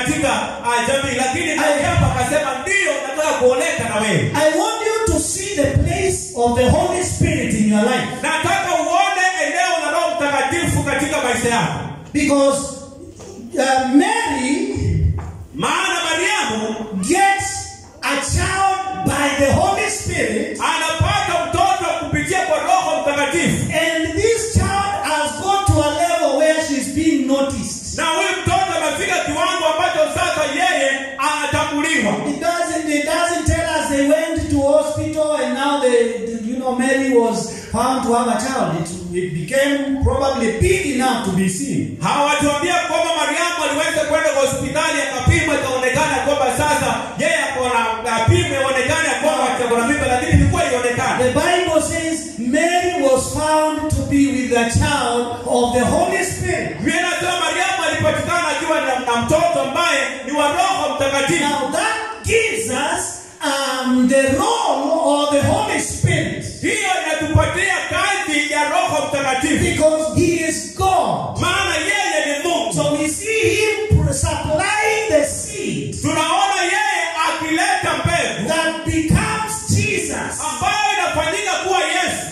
katika uh, jamii lakini mariamu akasema ndio nataka kuoleka na wewe I want you to see the place of the Holy Spirit in your life. nataka uone eneo la roho mtakatifu katika maisha yako Because uh, Mary maana mariamu gets a child by the Holy Spirit, anapata mtoto kupitia kwa roho mtakatifu and this child has got to a level where she's being noticed. na huyu mtoto amefika kiwango ambacho sasa yeye anatambuliwa It doesn't. It doesn't tell us they went to hospital and now they, you know, Mary was found to have a child. It, it became probably big enough to be seen. hawatuambia kwamba mariamu aliweza kwenda kwa hospitali akapimwa ikaonekana kwamba sasa yeye akona apimwe ionekane kwamba akona mimba lakini ilikuwa ionekane The Bible says Mary was found to be with the child of the Holy Spirit. Biblia inasema mariamu alipatikana akiwa na, na mtoto ambaye ni wa roho mtakatifu Now that gives us um, the role of the Holy Spirit hiyo inatupatia kazi ya roho mtakatifu because He is God. maana yeye ni mungu So we see Him supplying the seed tunaona yeye akileta mbegu that becomes Jesus. ambayo inafanyika kuwa yesu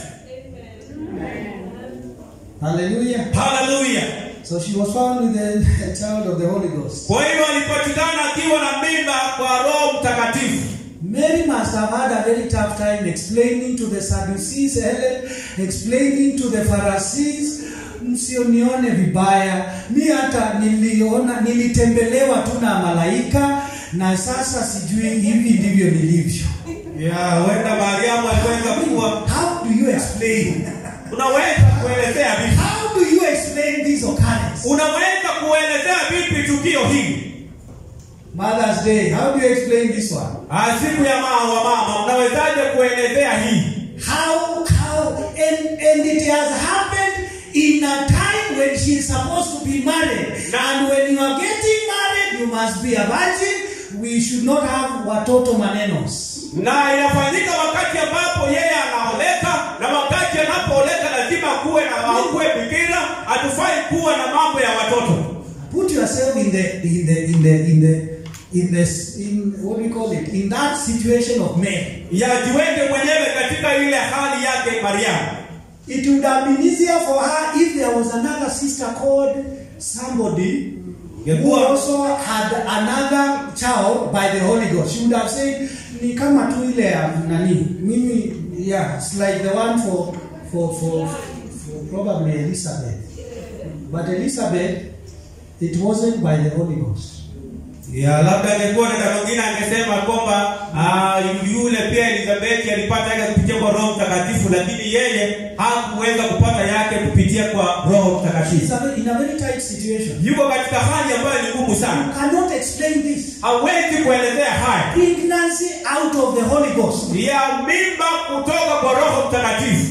Hallelujah. haleluya So she was found with the child of the Holy Ghost. kwa hivyo alipatikana akiwa na mimba kwa roho mtakatifu Mary must have had a very tough time explaining to the Sadducees, Helen, explaining to the Pharisees. Msionione vibaya, mi hata niliona, nilitembelewa tu na malaika na sasa sijui hivi ndivyo nilivyo. ya huenda mariamu aliweza kuwa How do you explain? unaweza kuelezea vipi How do you explain this occurrence? unaweza kuelezea vipi tukio hili Mother's Day, how do you explain this one? Ah, siku ya mama wa mama unawezaje kuelezea hii How, how, and, and it has happened in a time when she is supposed to be married. And when you are getting married, you must be a virgin. We should not have watoto manenos. na inafanyika wakati ambapo yeye anaoleka na wakati anapooleka lazima kuwe na akuwe bikira hatufai kuwa na mambo ya watoto Put yourself in the in the in the in the in this in what do you call it? In that situation of Mary. yajiweke mwenyewe katika ile hali yake mariamu It would have been easier for her if there was another sister called somebody who Ingekuwa- also had another child by the Holy Ghost. She would have said, ni kama tu ile ya nani, mimi, yeah, it's like the one for, for, for, for probably Elizabeth. But Elizabeth, it wasn't by the Holy Ghost. ya labda angekuwa dada mwingine angesema kwamba ah, yule pia elizabeti alipata yake kupitia kwa roho mtakatifu lakini yeye hakuweza kupata yake kupitia kwa roho It's mtakatifu a, very- in a very tight situation. yuko katika hali ambayo ni ngumu You sana cannot explain this. hawezi kuelezea haya Pregnancy out of the Holy Ghost. ya mimba kutoka kwa roho mtakatifu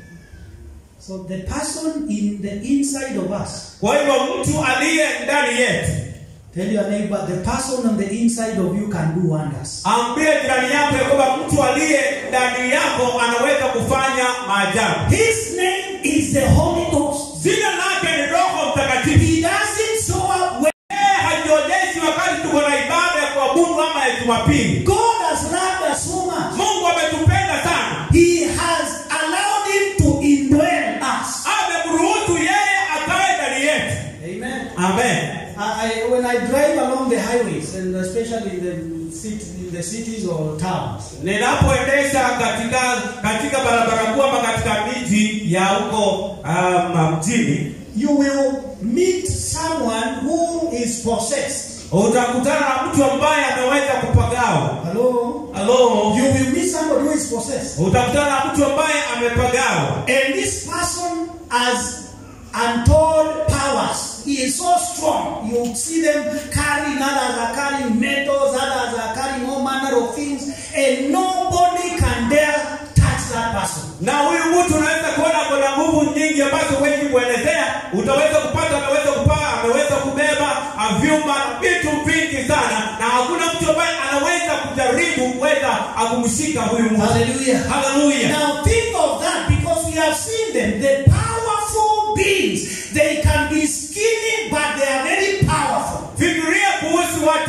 So the person in the inside of us, kwa hivyo mtu aliye ndani yetu tell your neighbor, the person on the inside of you can do wonders. ambie jirani yako ya kwamba mtu aliye ndani yako anaweza kufanya maajabu His name is the Holy Ghost. jina lake ni roho mtakatifu He doesn't show up when yeye hajionyeshi wakati tuko na ibada ya kuabudu ama ya jumapili God has loved us so much. mungu ametupenda sana He has allowed him to indwell us. amemruhusu yeye akae ndani yetu Amen. amen I, I, when I drive along the highways, and especially in the, city, in the cities or towns, ninapoendesha katika katika barabara kuu ama katika miji ya huko um, mjini you will meet someone who is possessed. utakutana na mtu ambaye ameweza kupagawa Hello? halo You will meet somebody who is possessed. utakutana na mtu ambaye amepagawa And this person has untold powers. He is so strong. You see them carrying, others are carrying metals, others are carrying all manner of things, and nobody can dare touch that person. na huyu mtu unaweza kuona kuna nguvu nyingi ambazo huwezi kuelezea utaweza kupata ameweza kupaa ameweza kubeba ah, vyuma na vitu vingi sana na hakuna mtu ambaye anaweza kujaribu kuweza akumshika huyu mtu Hallelujah. haleluya Now think of that because we have seen them. The powerful beings. They can be skinny, but they are very powerful. fikiria kuhusu watu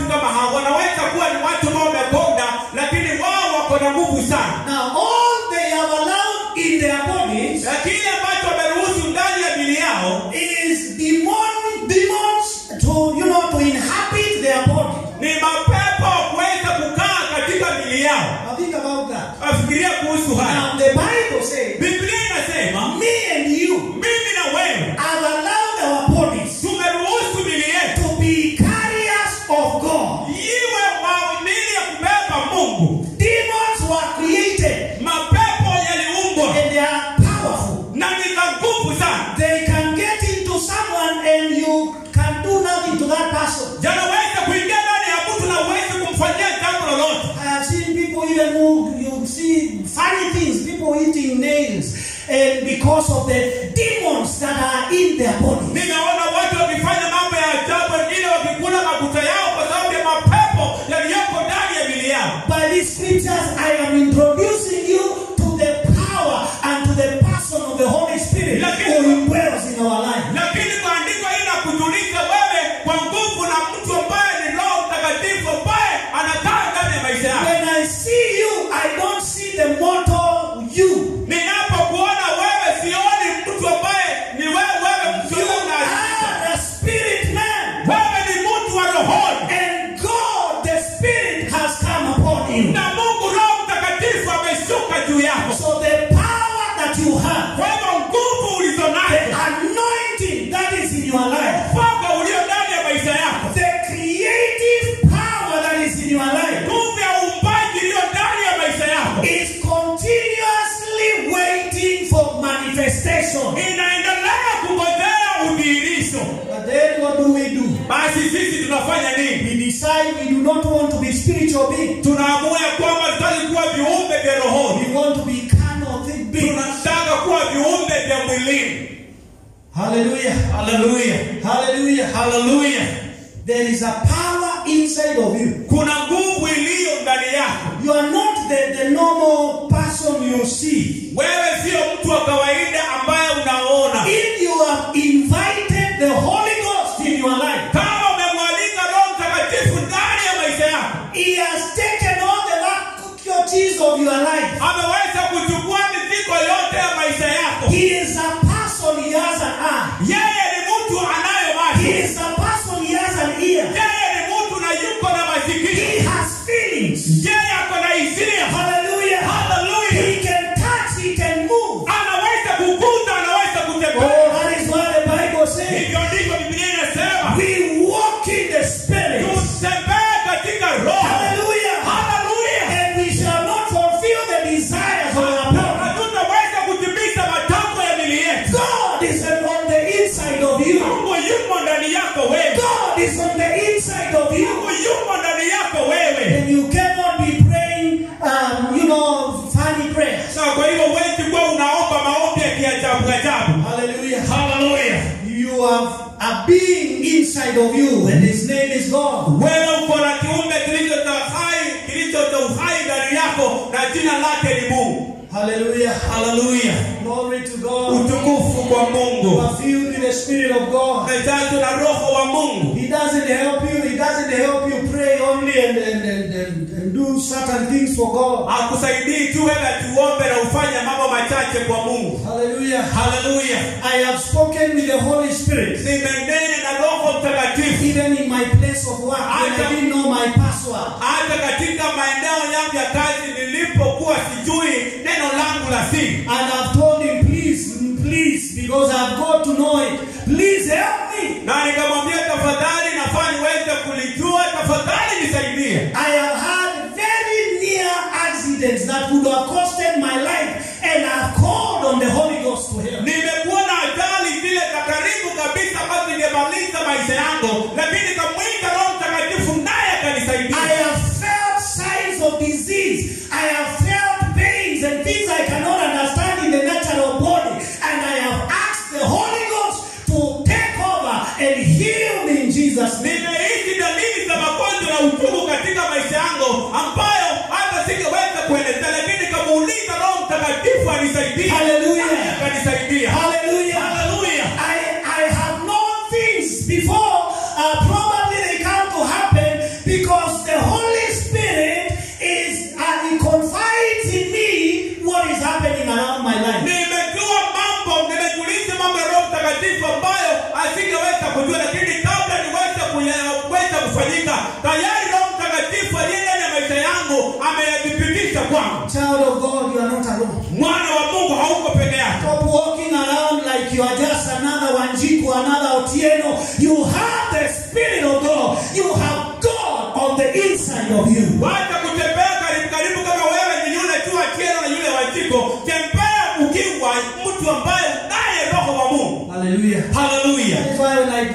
children who you see funny things, people eating nails, and because of the demons that are in their body. nimeona watu wakifanya mambo ya ajabu wengine wakikula makuta yao kwa sababu ya mapepo yaliyoko ndani ya mili yao By these scriptures, I am introducing you to the power and to the person of the Holy Spirit Lakini- who indwells in our life. lakini maandiko hii nakujulisha wewe kwa nguvu na mtu ambaye ni roho mtakatifu ambaye anakaa ndani ya maisha yako When I see you, I don't see the mortal you. ninapokuona wewe sioni mtu ambaye ni wewe wewe mtu You ambaye una- are a spirit man. wewe ni mtu wa rohoni And God, the Spirit, has come upon you. na mungu roho mtakatifu ameshuka juu yako So the power that you have, kwa hivyo nguvu ulizo the nazo anointing that is in your life, upako ulio ndani ya maisha yako the creative power that is in your life, nguvu ya uumbaji iliyo ndani ya maisha yako is continuously waiting for manifestation. inaendelea kungojea udhihirisho But then what do we do? basi sisi tunafanya nini We decide we do not want to be spiritual beings. tunaamua ya kwamba tutaki kuwa viumbe vya rohoni We want to be carnal thi- beings. tunataka kuwa viumbe vya mwilini Hallelujah. haleluya Hallelujah. haleluya There is a power inside of you. kuna nguvu iliyo ndani yako You are not the, the normal person you see. wewe sio mtu wa kawaida ambaye unaona If you have invited the Holy Ghost in your life, kama umemwalika roho mtakatifu ndani ya maisha yako He has taken all the faculties of your life. ameweza kuchukua mizigo yote ya maisha yako He is a person, He has an eye. yeye ni mtu anayo macho He is a person, He has an ear. yeye ni mtu na yuko na masikio He has feelings. yeye ako na hisia Hallelujah. Hallelujah. He can touch, He can move. anaweza kukuza anaweza Oh, kutembea that is what the Bible says. hivyo ndivyo biblia inasema We walk in the Spirit. tutembee katika roho Hallelujah. haleluya And we shall not fulfill the desires of our body. hatutaweza kutimiza matakwa ya mili yetu God is on the inside of you. mungu yumo ndani yako wewe God is on the inside of you. mungu yumo ndani yako wewe And you cannot be praying, um, you know, funny prayers. na kwa hivyo huwezi kuwa unaomba maombi ya kiajabu ajabu Hallelujah. haleluya You have a being inside of you, and his name is God. wewe uko na kiumbe kilicho cha hai kilicho cha uhai ndani yako na jina lake ni mungu Hallelujah. haleluya Glory to God. utukufu kwa You mungu are filled with the Spirit of God. umejazwa na roho wa mungu He doesn't help you. He doesn't help you pray only and, and, and, and, and do certain things for God. akusaidii tu wewe tuombe na ufanye mambo machache kwa mungu Hallelujah. haleluya I have spoken with the Holy Spirit. nimenene na roho mtakatifu Even in my place of work, when I didn't know my password. hata katika maeneo yangu ya kazi nilipokuwa sijui neno langu la siri And I've told him, please, please, because I've got to know it. Please help me. na nikamwambia tafadhali nafaa niweze kulijua tafadhali nisaidie I have had very near accidents that could have costed my life, and I've called on the Holy Ghost to help. nimekuwa na ajali zile za karibu kabisa ambazo ningemaliza maisha yangu lakini nikamwita roho mtakatifu naye I akanisaidia have felt signs of disease. I have felt pains and things I cannot understand in the natural body. And I have asked the Holy Ghost to take over and heal me in Jesus' name. nimeishi dalili za magonjwa na uchungu katika maisha yangu ambayo hata singeweza kuelezea lakini nikamuuliza roho mtakatifu anisaidie Hallelujah. Naye akanisaidia Hallelujah. haleluya I, I have known things before. Uh, probably they come to happen because the Holy Spirit is uh, he confides in me what is happening around my life. nimejua mambo nimejulisha mambo ya roho mtakatifu ambayo asingeweza kujua lakini kabla niweze kuyaweza kufanyika tayari roho mtakatifu aliye ndani ya maisha yangu ameyathibitisha kwangu Child of God, you are not alone. mwana wa mungu hauko peke yako Stop walking around like you are just another Wanjiku, another Otieno. You have the Spirit of God. You have God on the inside of you. wacha kutembea karibu karibu kama wewe ni yule tu akieno na yule wajiko tembea ukiwa mtu ambaye unaye roho wa mungu Hallelujah. haleluya That is why when I dream,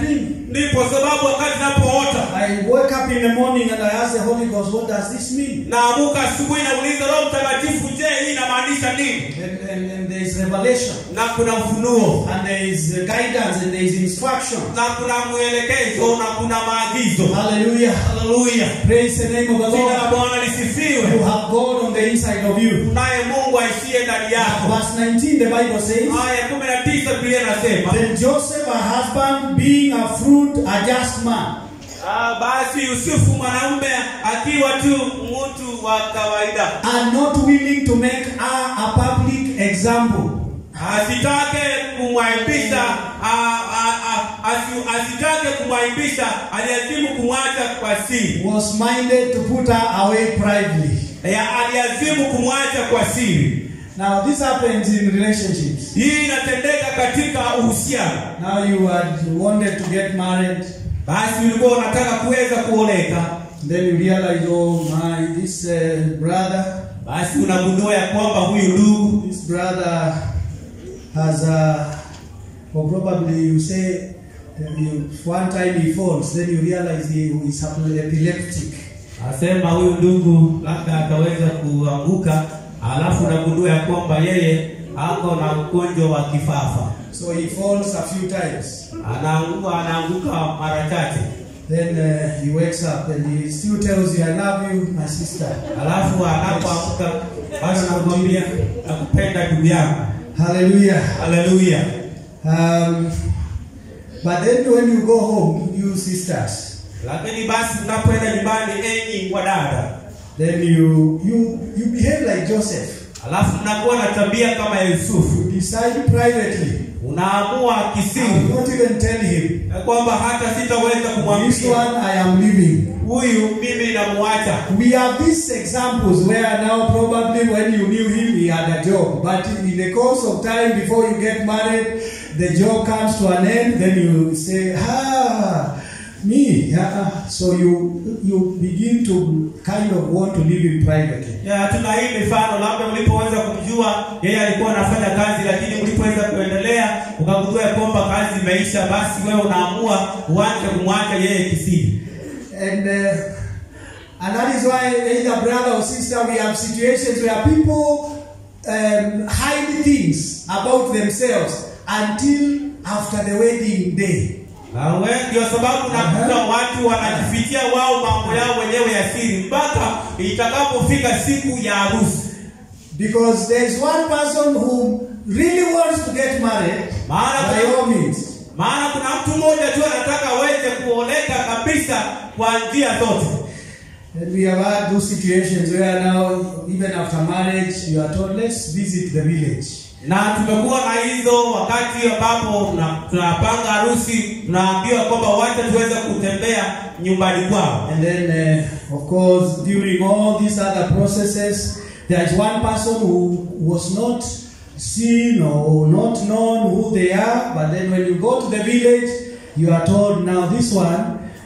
ndipo sababu wakati napoota I wake up in the morning and I ask the Holy Ghost, what does this mean? naamuka asubuhi nauliza roho mtakatifu je hii inamaanisha nini And, and, and there is revelation, na kuna ufunuo and there is guidance, and there is instruction. na kuna mwelekezo na kuna maagizo Hallelujah. haleluya Praise the name of the jina la Lord. bwana You lisifiwe have God on the inside of you. naye mungu aishie ndani yako Verse 19, the Bible says, aya kumi na tisa biblia inasema Then Joseph, her husband, being a fruit, a just man, Ah, basi yusufu mwanamume akiwa tu mtu wa kawaida and not willing to make her a public example. asitake kumwaibisha ah, ah, ah, asi- asitake kumwaibisha aliazimu kumwacha kwa siri was minded to put her away privately. ya aliazimu kumwacha kwa siri Now, this happens in relationships. hii inatendeka katika uhusiano Now, you had wanted to get married, basi ulikuwa unataka kuweza kuoleka then you realize, oh my, this uh, brother, basi unagundua ya kwamba huyu ndugu this brother has a, or probably you say, uh, you, one time he falls, then you realize he is epileptic. asema huyu ndugu labda ataweza kuanguka alafu unagundua ya kwamba yeye ako na ugonjwa wa kifafa So he falls a few times. anaanguka anaanguka mara chache Then uh, he wakes up and he still tells you, I love you, my sister. alafu anapoamka bado anakwambia nakupenda ndugu yangu Hallelujah. haleluya Um, but then when you go home, you sisters, lakini basi unapoenda nyumbani enyi wadada then you you you behave like Joseph. alafu mnakuwa na tabia kama ya yusufu You decide privately. unaamua I will kisiri not even tell him. ya kwamba hata sitaweza This kumwambia one I am leaving. huyu mimi namwacha We have these examples where now probably when you knew him he had a job, but in the course of time before you get married, the job comes to an end. Then you say, ah, me. ah." So you you begin to kind of want to live in privately. Ya, tuna hii mifano labda ulipoweza kumjua yeye alikuwa anafanya kazi lakini ulipoweza kuendelea ukagundua ya kwamba kazi imeisha basi wewe unaamua uanze kumwacha yeye kisiri And uh, and that is why either brother or sister we have situations where people um, hide things about themselves until after the wedding day. Na we ndio sababu nakuta watu wanajifikia wao mambo yao wenyewe ya siri mpaka itakapofika siku ya harusi Because there is one person who really wants to get married Maana by kuna- all means. maana kuna mtu mmoja tu anataka aweze kuoleka kabisa kwa njia zote And we have had those situations where now, even after marriage, you are told, let's visit the village. na tumekuwa na hizo wakati ambapo tuna- tunapanga harusi tunaambiwa kwamba wacha tuweze kutembea nyumbani kwao And then, uh, of course, during all these other processes, there is one person who was not seen or not known who they are, but then when you go to the village, you are told now this one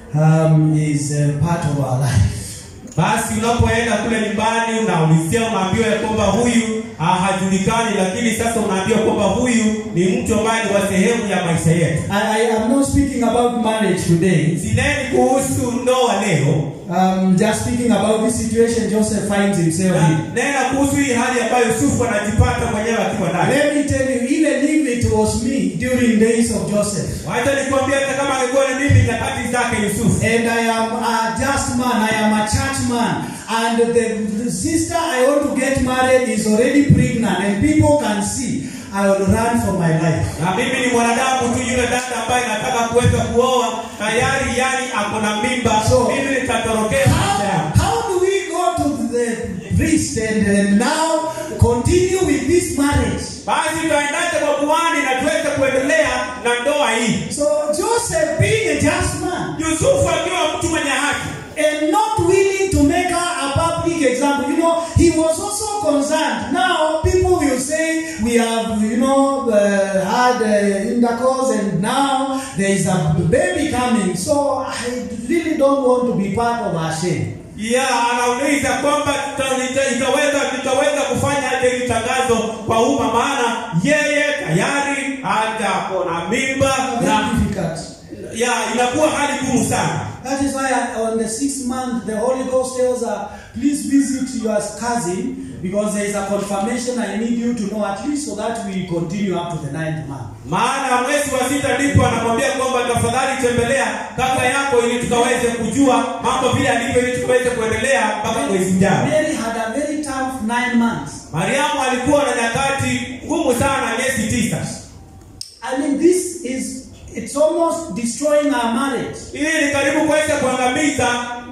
um, is uh, part of our life. basi unapoenda kule nyumbani unaulizia unaambiwa ya kwamba huyu ah, hajulikani lakini sasa unaambiwa kwamba huyu ni mtu ambaye ni wa sehemu ya maisha yetu I, I am not speaking about marriage today. sineni kuhusu ndoa leo I'm just speaking about this situation Joseph finds himself na in. nena kuhusu hii hali ambayo yusufu anajipata mwenyewe akiwa ndani Let me tell you, even if it was me during days of Joseph, wacha nikwambia hata kama alikuwa ni mimi nyakati zake yusufu and I am a just man, I am a church man, and the, the sister I want to get married is already pregnant, and people can see, I will run for my life. na mimi ni mwanadamu tu yule dada ambaye nataka kuweza kuoa tayari yani ako na mimba So- mimi nitatorokea maisha How, yangu how do we go to the priest and, and now continue with this marriage? basi tuendaje kwa kuhani na tuweze kuendelea na ndoa hii So Joseph, being a just man, yusufu akiwa mtu mwenye haki and not willing to make her a public example. You know, he was also concerned. Now, people will say we have, you know, uh, had uh, intercourse, and now there is a baby coming. So I really don't want to be part of her shame. ya anauliza kwamba tuta- nita- itaweza tutaweza kufanya aje hili tangazo kwa umma maana yeye tayari hata ako na mimba na Very difficult. ya inakuwa hali ngumu sana That is why on the sixth month, the Holy Ghost tells her, please visit your cousin because there is a confirmation I need you to know at least so that we continue up to the ninth month. maana mwezi wa sita ndipo anamwambia kwamba tafadhali tembelea kaka yako ili tukaweze kujua mambo vile alivyo ili tukaweze kuendelea mpaka mwezi ujao Mary had a very tough nine months. mariamu alikuwa na nyakati ngumu sana miezi tisa I mean, this is, it's almost destroying our marriage. hii ni karibu kuweza kuangamiza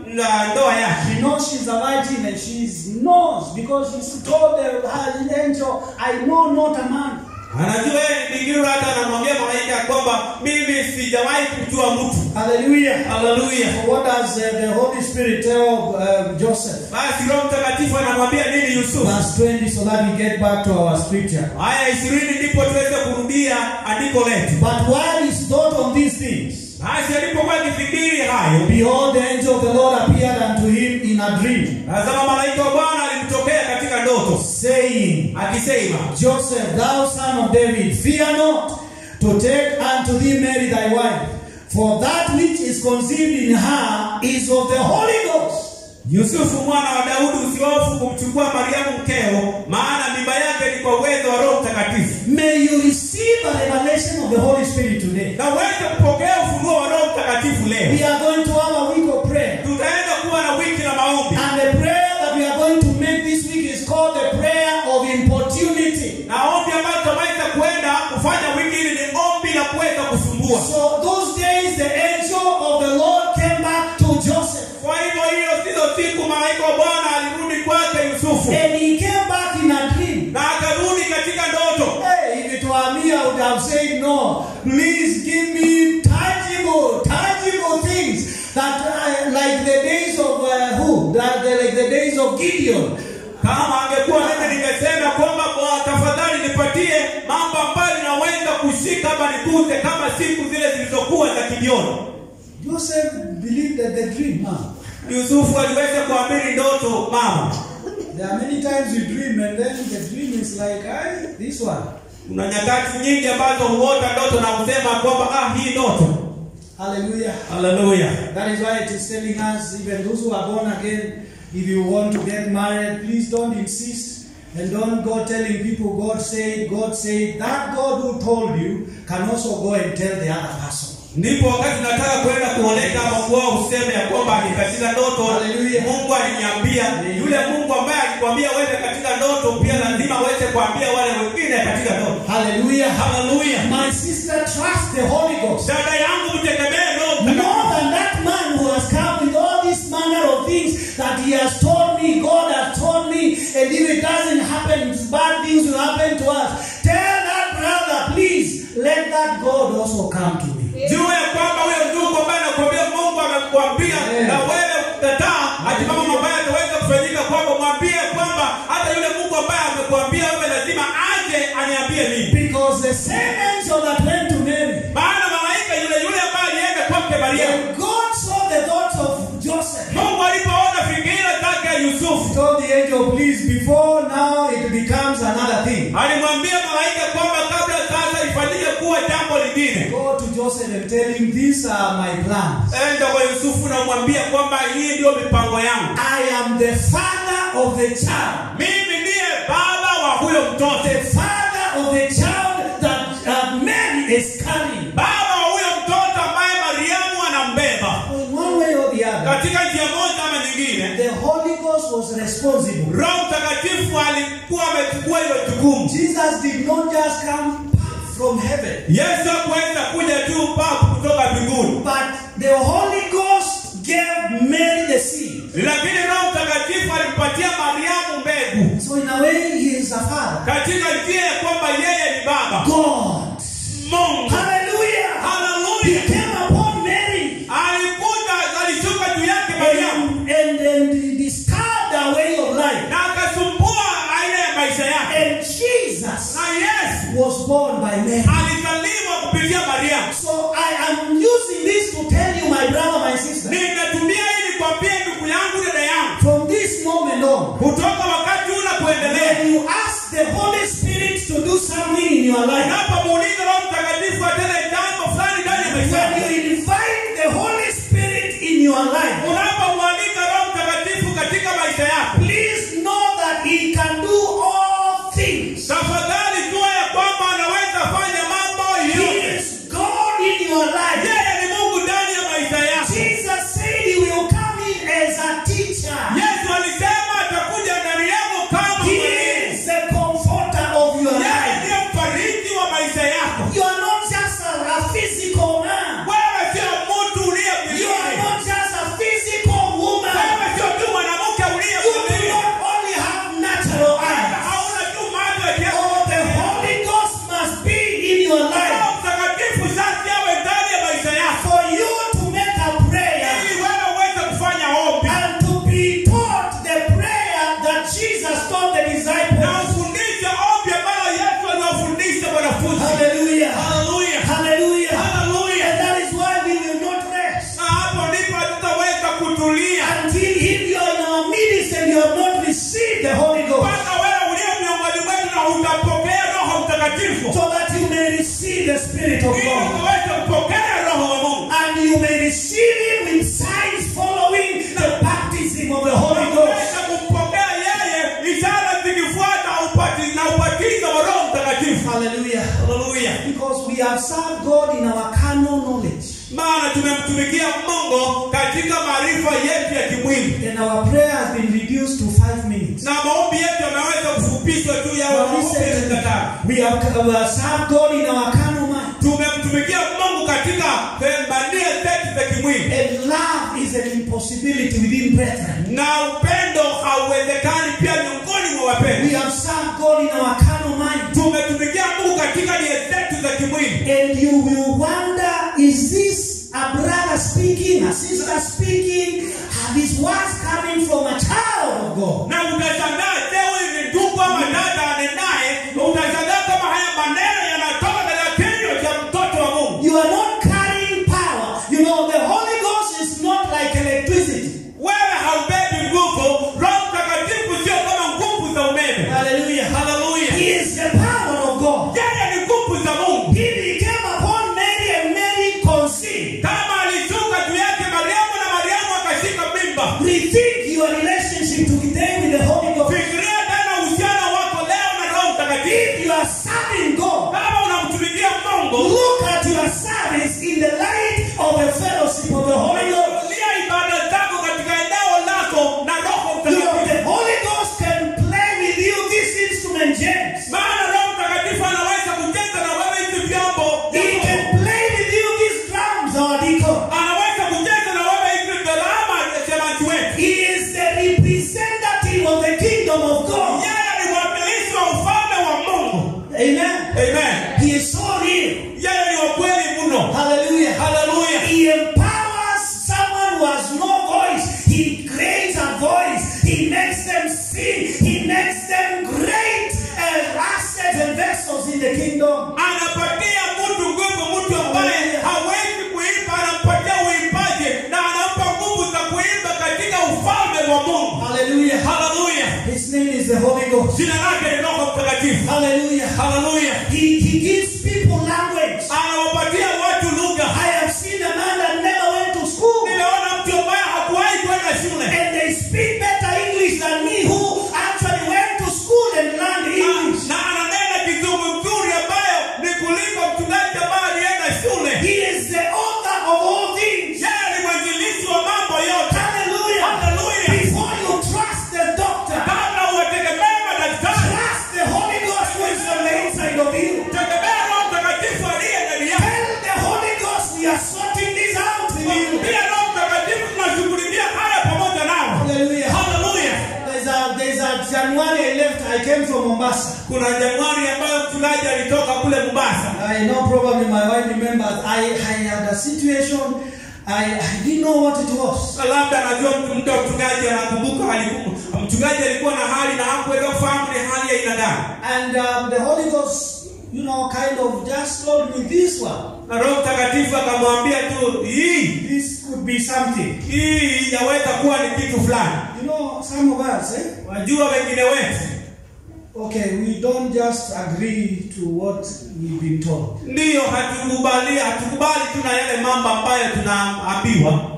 na ndoa yake She knows she's a virgin and she knows because she told the, her angel, I know not a man. anajua yeye ni bikira hata anamwambia malaika ya kwamba mimi sijawahi kujua mtu Hallelujah. haleluya So what does uh, the Holy Spirit tell um, Joseph? basi roho mtakatifu anamwambia nini yusufu Verse 20, so that we get back to our scripture. haya ishirini ndipo tuweze kurudia andiko letu But while he thought on these things, basi alipokuwa akifikiri hayo behold, the angel of the Lord appeared unto him in a dream, tazama malaika wa bwana alimtokea katika ndoto saying, akisema Joseph, thou son of David, fear not to take unto thee Mary thy wife, for that which is conceived in her is of the Holy Ghost. yusufu mwana wa daudi usihofu kumchukua mariamu mkeo maana mimba yake ni kwa uwezo wa roho mtakatifu May you receive a revelation of the Holy Spirit today. na uweze kupokea ufunuo wa roho mtakatifu leo We are going to have a week of prayer. tutaenda kuwa na wiki la maombi And the prayer that we are going to make this week is called the prayer of importunity. na ombi ambayo tutaweza kuenda kufanya wiki hili ni ombi la kuweza kusumbua So those days the angel of the Lord came back to Joseph. kwa hivyo hiyo sizo siku malaika wa bwana alirudi kwake yusufu And he came back in a dream. na akarudi katika ndoto Hey, if it were me, I would have said no. Please give me tangible, tangible things that uh, like the days of uh, who? That, the, like the days of Gideon. kama angekuwa mimi ningesema kwamba kwa tafadhali nipatie mambo ambayo ninaweza kushika ama nikuze kama siku zile zilizokuwa za kijioni Joseph believed that the dream. Huh? yusufu aliweza kuamini ndoto mama There are many times we dream and then the dream is like, I, this one. kuna nyakati nyingi ambazo huota ndoto na kusema kwamba ah hii ndoto Hallelujah. haleluya That is why it is telling us, even those who are born again, if you want to get married, please don't insist and don't go telling people God said, God said. That God who told you can also go and tell the other person. ndipo wakati nataka kwenda kuoleka ama kuoa useme ya kwamba ni katika ndoto Hallelujah. mungu aliniambia yule mungu ambaye alikwambia uende katika ndoto pia lazima aweze kuambia wale wengine katika ndoto Hallelujah. haleluya My sister, trust the Holy Ghost. dada yangu mtegemee roho Mtakatifu. More than that man who has come with all this manner of things that he has told me, God has told me, and if it doesn't happen, bad things will happen to us. Tell that brother, please, let that God also come to me. juu ya kwamba huyo ndugu ambaye anakuambia mungu amekuambia Yeah. na wewe kataa ati mambo mabaya yataweza kufanyika kwako mwambie kwamba hata yule mungu ambaye amekuambia wewe lazima aje aniambie mimi Because the same angel that went to Mary, maana malaika yule yule ambaye alienda kwake mariamu when God saw the thoughts of Joseph, mungu alipoona fikira zake ya he yusufu told the angel, please, before now it becomes another thing. alimwambia malaika kwamba kabla sasa ifanyike kuwa jambo lingine Go to Joseph and tell him, these are my plans. enda kwa yusufu na umwambia kwamba hii ndiyo mipango yangu I am the father of the child. mimi ndiye baba wa huyo mtoto the father of the child that uh, Mary is carrying. baba wa huyo mtoto ambaye mariamu anambeba In one way or the other, katika njia moja ama nyingine the Holy Ghost was responsible. roho mtakatifu alikuwa amechukua hilo jukumu Jesus did not just come from heaven, yesu hakuweza kuja tu papu kutoka mbinguni but the Holy Ghost gave Mary the seed. lakini roho mtakatifu alimpatia mariamu mbegu So in a way, he is a father. katika njia ya kwamba yeye ni baba God. mungu Hallelujah. He haleluya came upon Mary alikuja alishuka juu yake mariamu and, and, and disturbed her way of life. na akasumbua aina ya maisha yake And Jesus na yesu was born by Mary. alizaliwa kupitia mariamu So I am using this to tell you, my brother, my sister, ninatumia ili kwambia ndugu yangu dada yangu from this moment on, kutoka wakati una kuendelea when you ask the Holy Spirit to do something in your life, unapomuuliza roho mtakatifu atende jambo fulani ndani ya maisha when yako you invite Mtakatifu so that you may receive the Spirit of ili God. ukaweze kupokea Roho wa Mungu And you may receive Him with signs following the baptism of the Holy Ghost. Ukaweze kumpokea yeye, ishara zikifuata upati- na ubatizo wa Roho Mtakatifu. Hallelujah. Haleluya! Because we have served God in our carnal knowledge. Maana tumemtumikia Mungu katika maarifa yetu ya kimwili, And our prayer has been reduced to five minutes. na maombi yetu yameweza kufupishwa tu ya But maombi listen ya to me. dakika tano. We have we have served God in our carnal mind. tumemtumikia Mungu katika pembania zetu za kimwili, And love is an impossibility within brethren. na upendo hauwezekani pia miongoni mwa We wapendwa. have served God in our carnal mind. Tumetumikia Mungu katika nia zetu za kimwili, And you will wonder, is this a brother speaking, a sister speaking? Are these words coming from a child of God? na utashangaa je, huyu ni ndugu ama dada anenaye? Utashangaa kama haya maneno yanatoka katika kinywa cha mtoto wa Mungu. You are not carrying power. You know, the Holy Ghost is not like electricity. Wewe haubebi nguvu. Roho Mtakatifu sio kama nguvu za umeme. Hallelujah. Haleluya! He is the power of God. Yeye ni nguvu za Mungu. He became upon Mary and Mary conceived. Kama alishuka juu yake Mariamu na Mariamu akashika mimba. Rethink your relationship today with the Holy Ghost. Fikiria tena uhusiano wako leo na Roho Mtakatifu. If you are serving God, Kama unamtumikia Mungu, look at your service in the light of the fellowship of the Holy Ghost. lia ibada zako katika eneo lako na Roho You know, Mtakatifu. the Holy Ghost can play with you this instrument, James. Maana Roho Mtakatifu anaweza kucheza na wewe hivi vyombo. He can play with you these drums, our deacon. Anaweza kucheza na wewe hivi dharama shemasi wetu. He is the representative of the kingdom of God. Yeye ni mwakilishi wa ufalme wa Mungu. Amen. Amen. He is so real. Yeye ni wa kweli mno. Hallelujah. Haleluya. He empowers someone who has no voice. He creates a voice. He makes them sing. He makes them great uh, assets and vessels in the kingdom. anapatia mtu nguvu, mtu ambaye hawezi kuimba, anampatia uimbaji na anampa nguvu za kuimba katika ufalme wa Mungu. Hallelujah. Haleluya! His name is the Holy Ghost. Jina lake ni Roho Mtakatifu. Hallelujah. Haleluya! He, he gives people language. Anawapatia watu lugha. I have seen a man that never went to school. Nimeona mtu ambaye hakuwahi kwenda shule And they speak better English than me who actually went to school and learned English. na ananena kizungu nzuri ambayo ni kuliko mchungaji ambaye alienda shule. He is the author of all things. Yeye ni mwanzilishi wa mambo yote. Hallelujah. Haleluya! Before you trust the doctor, Kabla uwategemee madaktari, trust the Holy Ghost who is on the inside of you. tegemea Roho Mtakatifu aliye ndani yako. Tell the Holy Ghost we are sorting this out with you. Pia Roho Mtakatifu tunashughulikia haya pamoja nao. Hallelujah. Haleluya. There's a, there's a January I left, I came from Mombasa. Kuna Januari ambayo mchungaji alitoka kule Mombasa. I know probably my wife remembers. I, I had a situation, I, I didn't know what it was. Na Labda anajua mtu mtu wa mchungaji anakumbuka alikuwa mchungaji alikuwa na hali na hakuweza kufahamu ni hali ya aina gani. And um, the Holy Ghost, you know, kind of just told me this one. Na Roho Mtakatifu akamwambia tu hii This could be something. hii yaweza kuwa ni kitu fulani. You know, some of us, eh? Wajua wengine wetu Okay, we don't just agree to what we've been told. ndiyo hatukubali hatukubali tu na yale mambo ambayo tunaambiwa.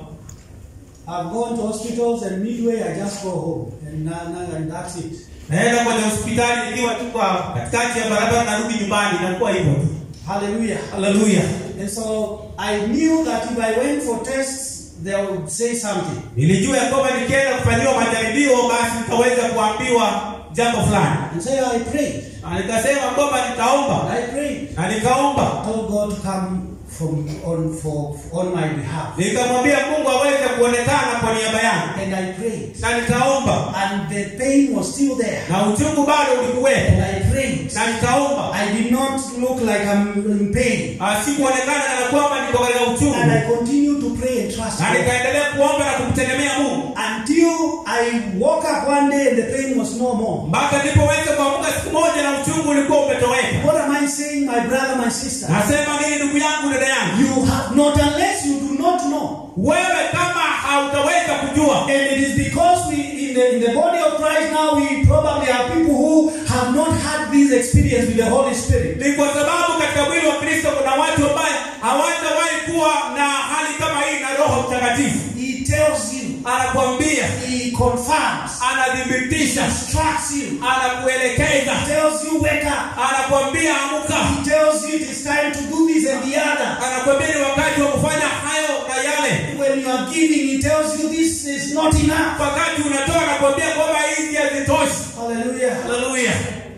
I've gone to hospitals and midway I just go home and, na- na- and that's it. Naenda kwenye hospitali nikiwa tu kwa katikati ya barabara narudi nyumbani, inakuwa hivyo tu. Hallelujah. Haleluya. And so I knew that if I went for tests, they would say something. Nilijua ya kwamba nikienda kufanyiwa majaribio basi nitaweza kuambiwa jambo fulani. And so I prayed. Na nikasema kwamba nitaomba I prayed. na nikaomba, I told God to come from on for on my behalf. nikamwambia Mungu aweze kuonekana kwa niaba yangu, And I prayed. na nikaomba, And the pain was still there. na uchungu bado ulikuwepo, And I prayed. na nikaomba. I did not look like I'm in pain. Ah, Sikuonekana kana kwamba niko katika And uchungu, I continued to pray and trust na God. nikaendelea kuomba na kumtegemea Mungu Until I woke up one day and the pain was no more. mpaka nilipoweza kuamka siku moja na uchungu ulikuwa umetoweka. What am I saying, my brother, my sister? Nasema nini, ndugu yangu, dada yangu, You have not unless you do not know. wewe kama hautaweza kujua And it is because we in the in the body of Christ now we probably have people who have not had this experience with the Holy Spirit. ni kwa sababu katika mwili wa kristo kuna watu ambaye hawatawahi kuwa na hali kama hii na roho mtakatifu He tells you, anakwambia He confirms, anathibitisha instructs you, anakuelekeza tells you, wake up. anakwambia amuka He tells you it is time to do this and the other. anakwambia ni wakati wa kufanya hayo na yale When you are giving, He tells you this is not enough. wakati unatoa anakwambia kwamba hizi hazitoshi Hallelujah. haleluya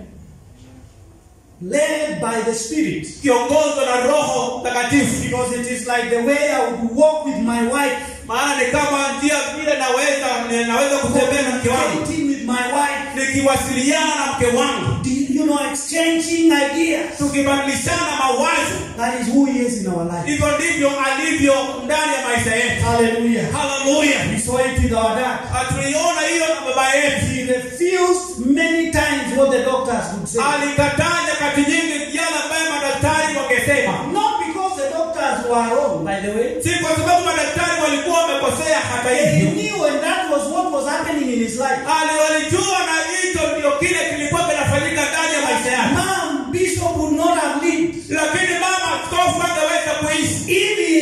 Led by the Spirit. kiongozwa na roho mtakatifu Because it is like the way I would walk with my wife, maana ni kama njia vile naweza naweza kutembea na mke wangu communicating with my wife, nikiwasiliana na mke wangu you know, exchanging ideas. tukibadilishana mawazo That is who He is in our life. hivyo ndivyo alivyo ndani ya maisha yetu Hallelujah. haleluya We saw it with our dad. tuliona hiyo na baba yetu He refused many times what the doctors would say. alikataa nyakati nyingi yale ambayo madaktari wangesema Not because the doctors were wrong, by the way. si kwa sababu madaktari walikuwa wamekosea hata He hivyo knew and that was what was happening in his life. Ali- walijua na hicho ndio kile kilikuwa kinafanyika ndani ya maisha yake Mom, Bishop would not have lived lakini mama askofu angeweza kuishi if he,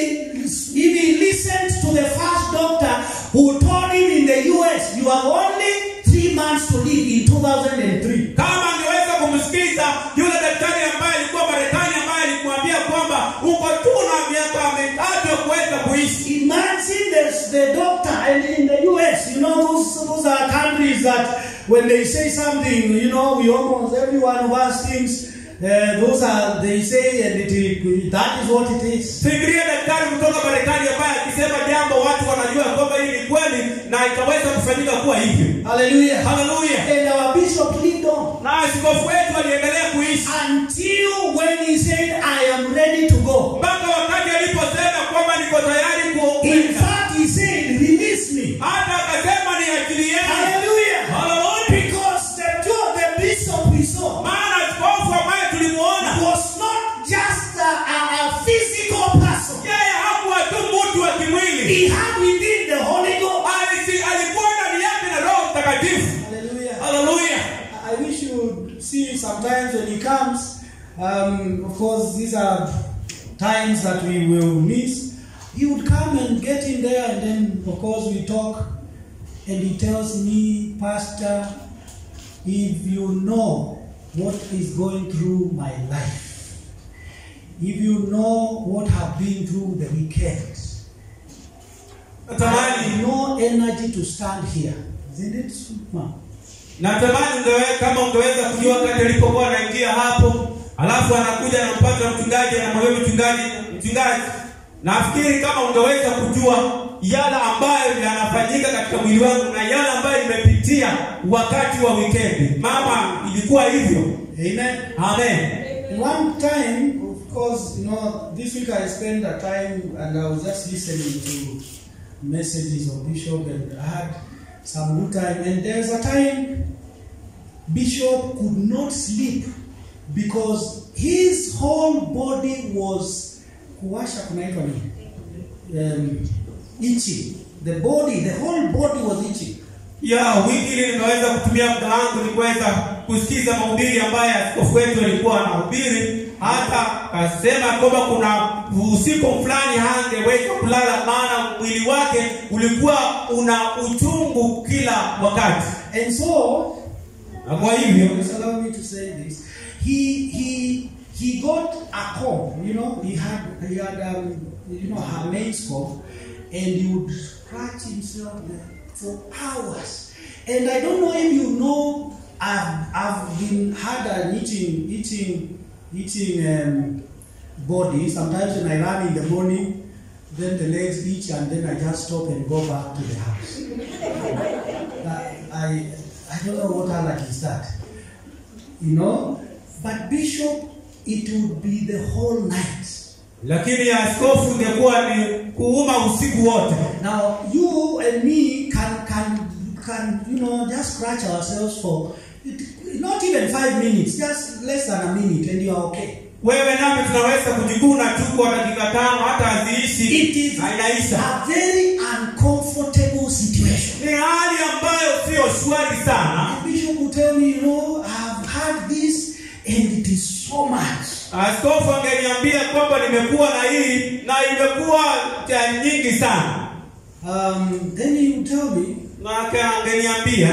if he listened to the first doctor who told him in the US, you have only three months to live in 2003. kama angeweza kumsikiza yule daktari ambaye alikuwa marekani ambaye alimwambia kwamba uko tu na miaka mitatu ya kuweza kuishi Imagine the, the doctor and in the US, you know, those, those are countries that when they say something, you know, we almost, everyone of us thinks, uh, those are, they say, and it, it, that is what it is. fikiria daktari kutoka marekani ambaye akisema jambo watu wanajua kwamba hii ni kweli na itaweza kufanyika kuwa hivyo Hallelujah. haleluya And our bishop lived on na askofu wetu aliendelea kuishi until when he said, I am ready to go. mpaka wakati aliposema kwamba niko tayari In kukwenda fact, he said, release me. hata akasema ni akili yenu Hallelujah. haleluya Because the, the bishop we saw maana askofu ambaye tulimuona was not just a, a, a physical person. yeye hakuwa tu mtu wa kimwili He had within the Holy Ghost. Alisi- alikuwa ndani yake na roho mtakatifu Hallelujah. haleluya I wish you would see sometimes when he comes. Um, of course, these are times that we will miss. He would come and get in there, and then, of course, we talk. And he tells me, Pastor, if you know what is going through my life, if you know what I've been through the weekend, I natamani have no energy to stand here. Isn't it, ma'am? natamani ungewe, kama ungeweza kujua wakati alipokuwa anaingia hapo alafu anakuja anampata mchungaji anamwambia mchungaji mchungaji nafikiri kama ungeweza kujua yale ambayo yanafanyika katika mwili wangu na yale ambayo nimepitia wakati wa wikendi mama ilikuwa hivyo Amen. amen One time, of course, you know, this week I spent a time and I was just listening to messages of Bishop and I had some good time. And there's a time Bishop could not sleep because his whole body was kuwasha kunaitwa nini? Um, itching. The body, the whole body was itching. ya wiki ili nimeweza kutumia muda wangu ni kuweza kusikiza mahubiri ambayo askofu wetu alikuwa anahubiri hata akasema kwamba kuna usiku fulani hangeweza kulala maana mwili wake ulikuwa una uchungu kila wakati And so, na kwa hivyo Just allow me to say this. He he he got a comb. You know, he had he had um, you know her maid's comb, and he would scratch himself there for hours. And I don't know if you know. I've I've been had an eating eating eating um, body. Sometimes when I run in the morning, then the legs itch, and then I just stop and go back to the house. I, I, I don't know what allergy is that. You know? But Bishop, it would be the whole night. lakini ya askofu ingekuwa ni kuuma usiku wote Now, you and me can, can, can you know, just scratch ourselves for not even five minutes, just less than a minute, and you are okay. wewe nami tunaweza kujikuna tu kwa dakika tano hata haziishi It is na inaisha a very uncomfortable situation. ni hali ambayo sio shwari sana The bishop will tell me, you know, I've had this, and it is so much. askofu angeniambia kwamba nimekuwa na hii na imekuwa cha nyingi sana Um, then he would tell me, na ake- angeniambia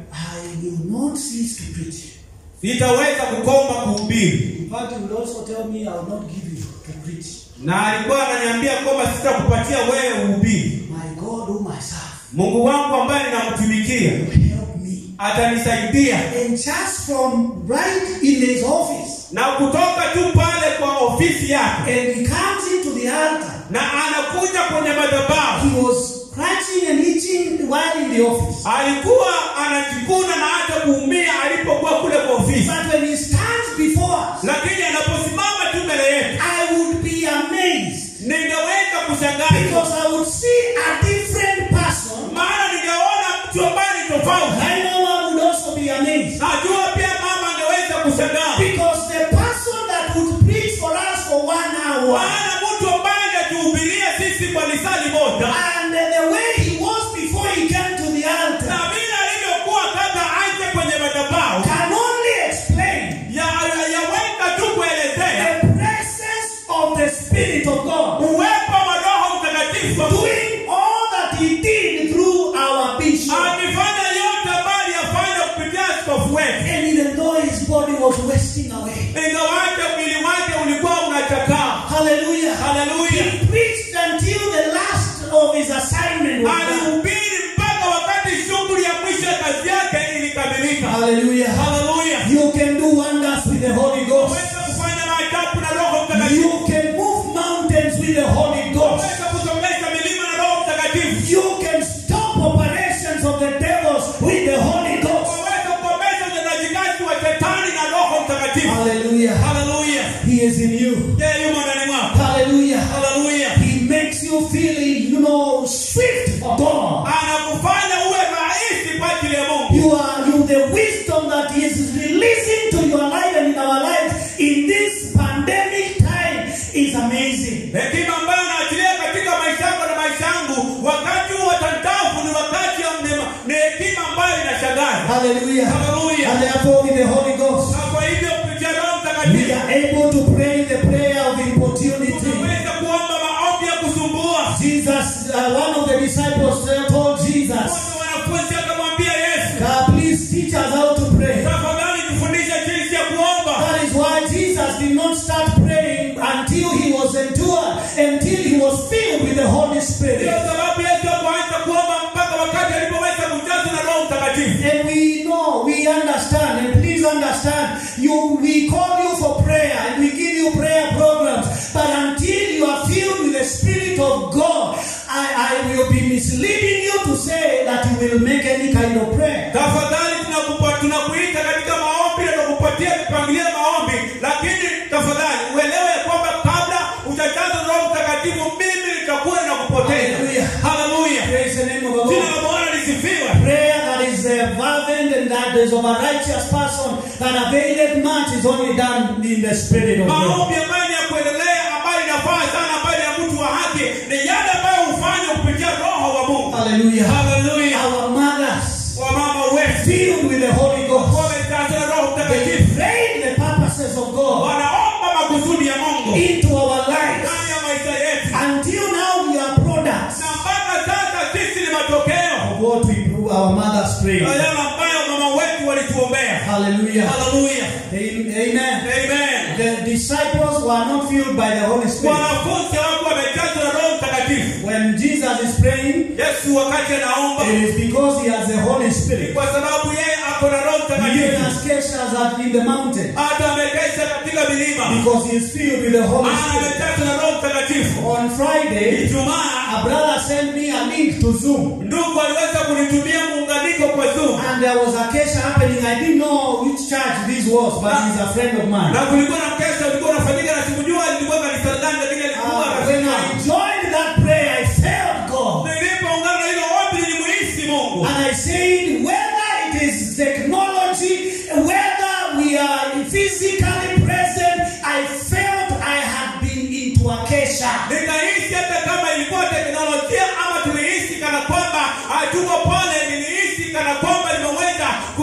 I will not cease to preach. sitaweza kukoma kuhubiri In fact, he would also tell me, I will not give you to preach. na alikuwa ananiambia kwamba sitakupatia wewe uhubiri My God, whom I serve, mungu wangu ambaye ninamtumikia will help me. atanisaidia And just from right in his office, na kutoka tu pale kwa ofisi yake and he comes into the altar, na anakuja kwenye madhabahu he was scratching and itching while in the office. alikuwa anajikuna na hata kuumia alipokuwa kule kwa ofisi But when he stands before us, lakini anaposimama tu mbele yetu I would be amazed ningeweza kushangaa because I would see a different person. maana ningeona mtu ambaye ni tofauti I know I would also be amazed najua pia mama angeweza kushangaa because the person that would preach for us for one hour maana mtu ambaye angetuhubiria sisi kwa lisali moja and the way he was before he came to the na altar vile alivyokuwa kabla aje kwenye madhabahu can only explain ya- ya- yaweza tu kuelezea the presence of the Spirit of God uwepo wa roho mtakatifu doing all that he did through our bishop. akifanya yote ambayo aliyafanya kupitia askofu wetu And even though his body was wasting away, ingawaje mwili wake ulikuwa unachakaa hallelujah, haleluya he preached until the last of his assignment was done. alihubiri mpaka wakati shughuli ya mwisho ya kazi yake ilikamilika Hallelujah. haleluya You can do wonders with the Holy Ghost. weza kufanya maajabu na roho mtakatifu You can move mountains with the Holy Ghost. weza kusongesha milima na roho mtakatifu You can stop operations of the devils with the Holy Ghost. waweza kukomesha utendaji kazi wa shetani na roho mtakatifu Hallelujah. haleluya He is in you. yeye yumo ndani mwako Hallelujah. haleluya He makes you feel, you know, swift for God. anakufanya uwe rahisi kwa ajili ya mungu You are you the wisdom that He is releasing to your life and in our lives in this pandemic time is amazing. hekima ambayo naachilia katika maisha yako na maisha yangu wakati huu wa tantafu ni wakati wa neema ni hekima ambayo inashangaza Hallelujah. Hallelujah. And therefore, with the Holy Ghost, na kwa hivyo kupitia roho we mtakatifu are able to pray the prayer of importunity. tunaweza kuomba maombi ya kusumbua Jesus, uh, one of the disciples uh, told Jesus, Wote wanafunzi akamwambia yesu God, please teach us how to pray. tafadhali tufundishe jinsi ya kuomba That is why Jesus did not start praying until he was endured, until he was filled with the Holy Spirit. ndio sababu yesu akuanza kuomba mpaka wakati alipoweza kujazwa na roho mtakatifu And we know, we understand, and please understand, you we call you for prayer and we give you prayer programs, but until you are filled with the Spirit of God, I, I will be misleading you to say that you will make any kind of prayer. tafadhali tunakupa- tunakuita katika maombi na tunakupatia mipangilio ya maombi lakini tafadhali uelewe ya kwamba kabla utajaza roho mtakatifu mimi nitakuwa na kupoteza Hallelujah. haleluya Praise the name of the jina Lord. la bwana lisifiwe Prayer that is uh, fervent and that is of a righteous person that availeth much is only done in the Spirit of God. maombi ambayo ni ya kuendelea ambayo inafaa sana ambayo ni ya mtu wa haki ni yale ambayo hufanywa kupitia roho wa mungu Hallelujah. haleluya Our mothers wamama wetu filled with the Holy Ghost. wamejaza na roho They mtakatifu pray the purposes of God wanaomba makusudi ya mungu into our lives. ndani ya maisha yetu Until now, we are products na mpaka sasa sisi ni matokeo of what we our mothers pray. ya yale ambayo mama wetu walituombea Hallelujah. haleluya Amen. amen The disciples were not filled by the Holy Spirit. wanafunzi wako wamejazwa na roho mtakatifu When Jesus is praying, yesu wakati anaomba it is because he has the Holy Spirit. kwa sababu yeye ako na roho He mtakatifu has kesha that in the mountain hata amekesha katika milima because he is filled with the Holy maana Spirit. amejazwa na roho mtakatifu On Friday, ijumaa a brother sent me a link to Zoom. ndugu aliweza kunitumia muunganiko kwa zoom And there was a case happening. I didn't know which church this was, but he's a friend of mine. na kulikuwa na mkesha ulikuwa unafanyika na sikujua ilikuwa kanisa gani lakini alikuwa Uh, when I joined that prayer, I felt God. nilipoungana na hilo ombi nilimuhisi mungu And I said, whether it is technology, whether we are physically present, I felt I had been into a kesha. nikahisi hata kama ilikuwa teknolojia ama tulihisi kana kwamba hatuko pale nilihisi kana kwamba nimeweza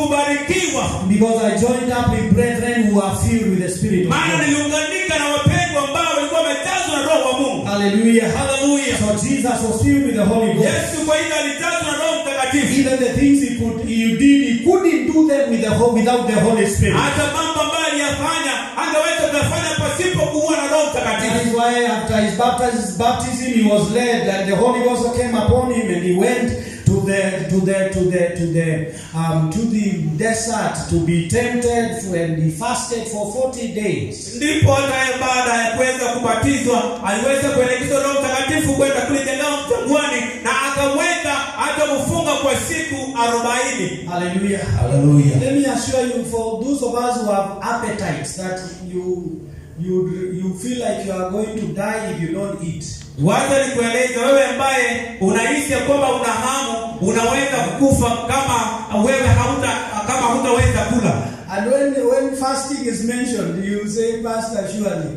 kubarikiwa because I joined up with brethren who are filled with the Spirit of maana God. niliunganika na wapendwa ambao walikuwa wamejazwa na roho wa mungu Hallelujah. haleluya So Jesus was filled with the Holy Ghost. yesu kwa hivyo alijazwa na roho mtakatifu Even the things he could he did, he couldn't do them with the ho- without the Holy Spirit. hata mambo ambayo aliyafanya angeweza kuyafanya pasipo kuwa na roho That mtakatifu is why after his baptism, baptism he was led, and the Holy Ghost came upon him, and he went to the to the to the to the um, to the desert to be tempted, and he fasted for forty days. ndipo hata yeye baada ya kuweza kubatizwa aliweza kuelekezwa roho mtakatifu kwenda kule jangwa jangwani na akaweza hata kufunga kwa siku arobaini Hallelujah. Hallelujah. Let me assure you, for those of us who have appetites, that you you you feel like you are going to die if you don't eat. wacha nikueleze wewe ambaye unahisi ya kwamba una hamu unaweza kukufa kama wewe hauta kama hutaweza kula And when, when fasting is mentioned, you say, Pastor, surely.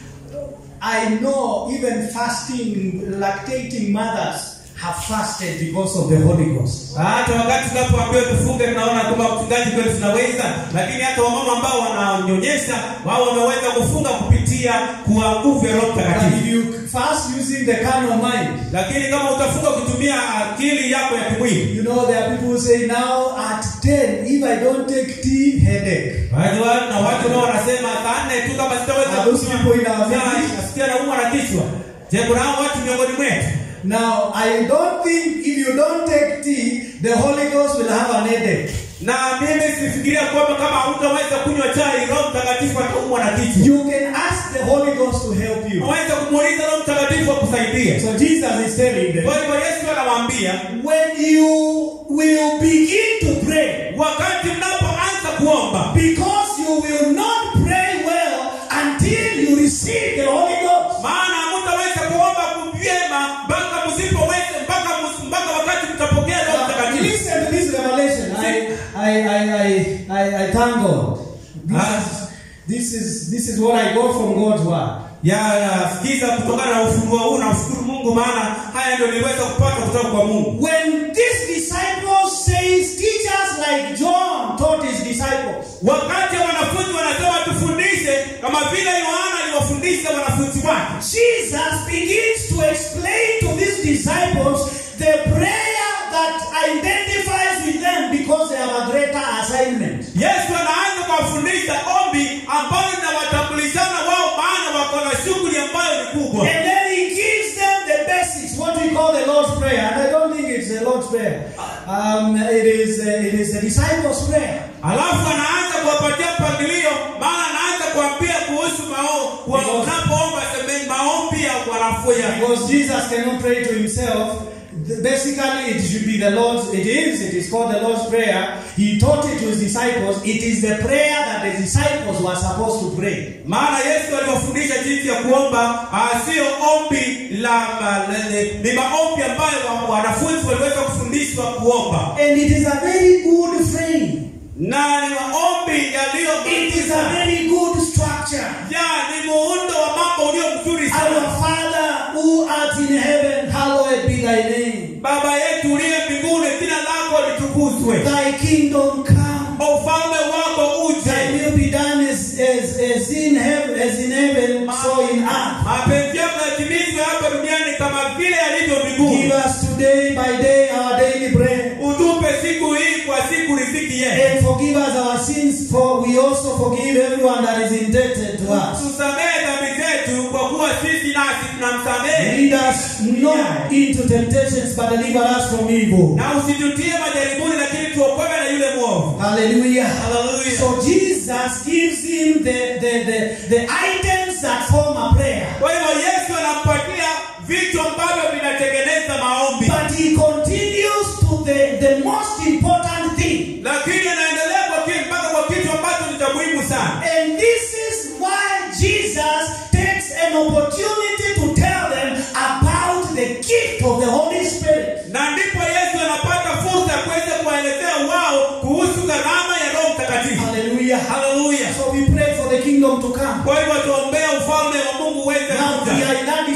I know even fasting, lactating mothers have fasted because of the Holy Ghost. hata wakati tunapoambiwa tufunge tunaona kwamba mchungaji kweli tunaweza lakini hata wamama ambao wananyonyesha wao wameweza kufunga kupitia kwa nguvu ya roho But mtakatifu if you fast using the carnal mind, lakini kama utafunga kutumia akili yako ya kimwili you know, there are people who say, now at 10, if I don't take tea, headache. Wajua, na watu nao wanasema saa nne tu kama sitaweza Are those people in our kunywa village? chai, nasikia naumwa na kichwa je kuna hao watu miongoni mwetu Now, I don't think if you don't take tea, the Holy Ghost will have an headache. na mimi sifikiria kwamba kama hutaweza kunywa chai roho mtakatifu ataumwa na kichwa You can ask the Holy Ghost to help you. unaweza kumuuliza roho mtakatifu akusaidie So Jesus is telling them, kwa hivyo yesu anawaambia when you will begin to pray, wakati mnapoanza kuomba because you will not pray well until you receive the Holy Ghost. maana hamtaweza kuomba vyema mpaka msipoweza mpaka mus- mpaka wakati mtapokea roho Now, mtakatifu listen to this revelation. I, I, I, I, I, I thank God. This, Ah. is, this is this is what I got from God's word. ya ya, sikiza kutokana na ufunuo huu na ushukuru mungu maana haya ndio niliweza kupata kutoka kwa mungu When these disciples says teachers like John taught his disciples, wakati wanafunzi wanasema tufundishe kama vile yohana aliwafundisha wanafunzi wake Jesus begins to explain to these disciples the prayer that identifies with them because they have a greater assignment. yesu anaanza kuwafundisha ombi ambalo linawatambulishana wao maana wako na shughuli ambayo ni kubwa And then he gives them the basics, what we call the Lord's Prayer. And I don't think it's the Lord's Prayer. Um, it is uh, it is the disciples' prayer. alafu anaanza kuwapatia mpangilio maana anaanza kuambia kuhusu mao kwa- Because- unapoomba semeni maombi ya wanafunzi Because Jesus cannot pray to himself. th- Basically, it should be the Lord's. It is. It is called the Lord's Prayer. He taught it to his disciples. It is the prayer that the disciples were supposed to pray. maana yesu aliwafundisha jinsi ya kuomba ah, sio ombi la la- la- ni maombi ambayo wa- wanafunzi waliweza kufundishwa kuomba And it is a very good frame. na ni maombi yaliyo It is a very good structure. ya ni muundo wa mambo ulio mzuri Our sana Father who art in heaven, hallowed be thy name. baba yetu uliye mbinguni jina lako litukuzwe Thy kingdom come. ufalme wako uje Thy will be done as, as, as in heaven, as in heaven, so in earth. mapenzi yako yatimizwe hapa duniani kama vile yalivyo Give mbinguni us today by day our daily bread. utupe siku hii kwa siku riziki yetu And forgive us our sins, for we also forgive everyone that is indebted to us. tusamehe dhambi zetu kwa kuwa sisi nasi tunamsamehe Lead us not into temptations, but deliver us from evil. na usitutie majaribuni lakini tuokoe na yule mwovu Hallelujah. Hallelujah. So Jesus gives him the, the, the, the items that form a prayer. kwa hivyo yesu anampatia vitu ambavyo vinatengeneza maombi But he continues to the, the most important thing. lakini anaendelea kwa kitu mpaka kwa kitu ambacho ni cha muhimu sana And this is why Jesus takes an opportunity to tell them about the gift of the Holy Spirit. na ndipo yesu anapata fursa ya kuweza kuwaelezea wao kuhusu karama ya roho mtakatifu Hallelujah. haleluya So we pray for the kingdom to come. kwa hivyo tuombea ufalme wa mungu uweze Now we kuja are in that dispensation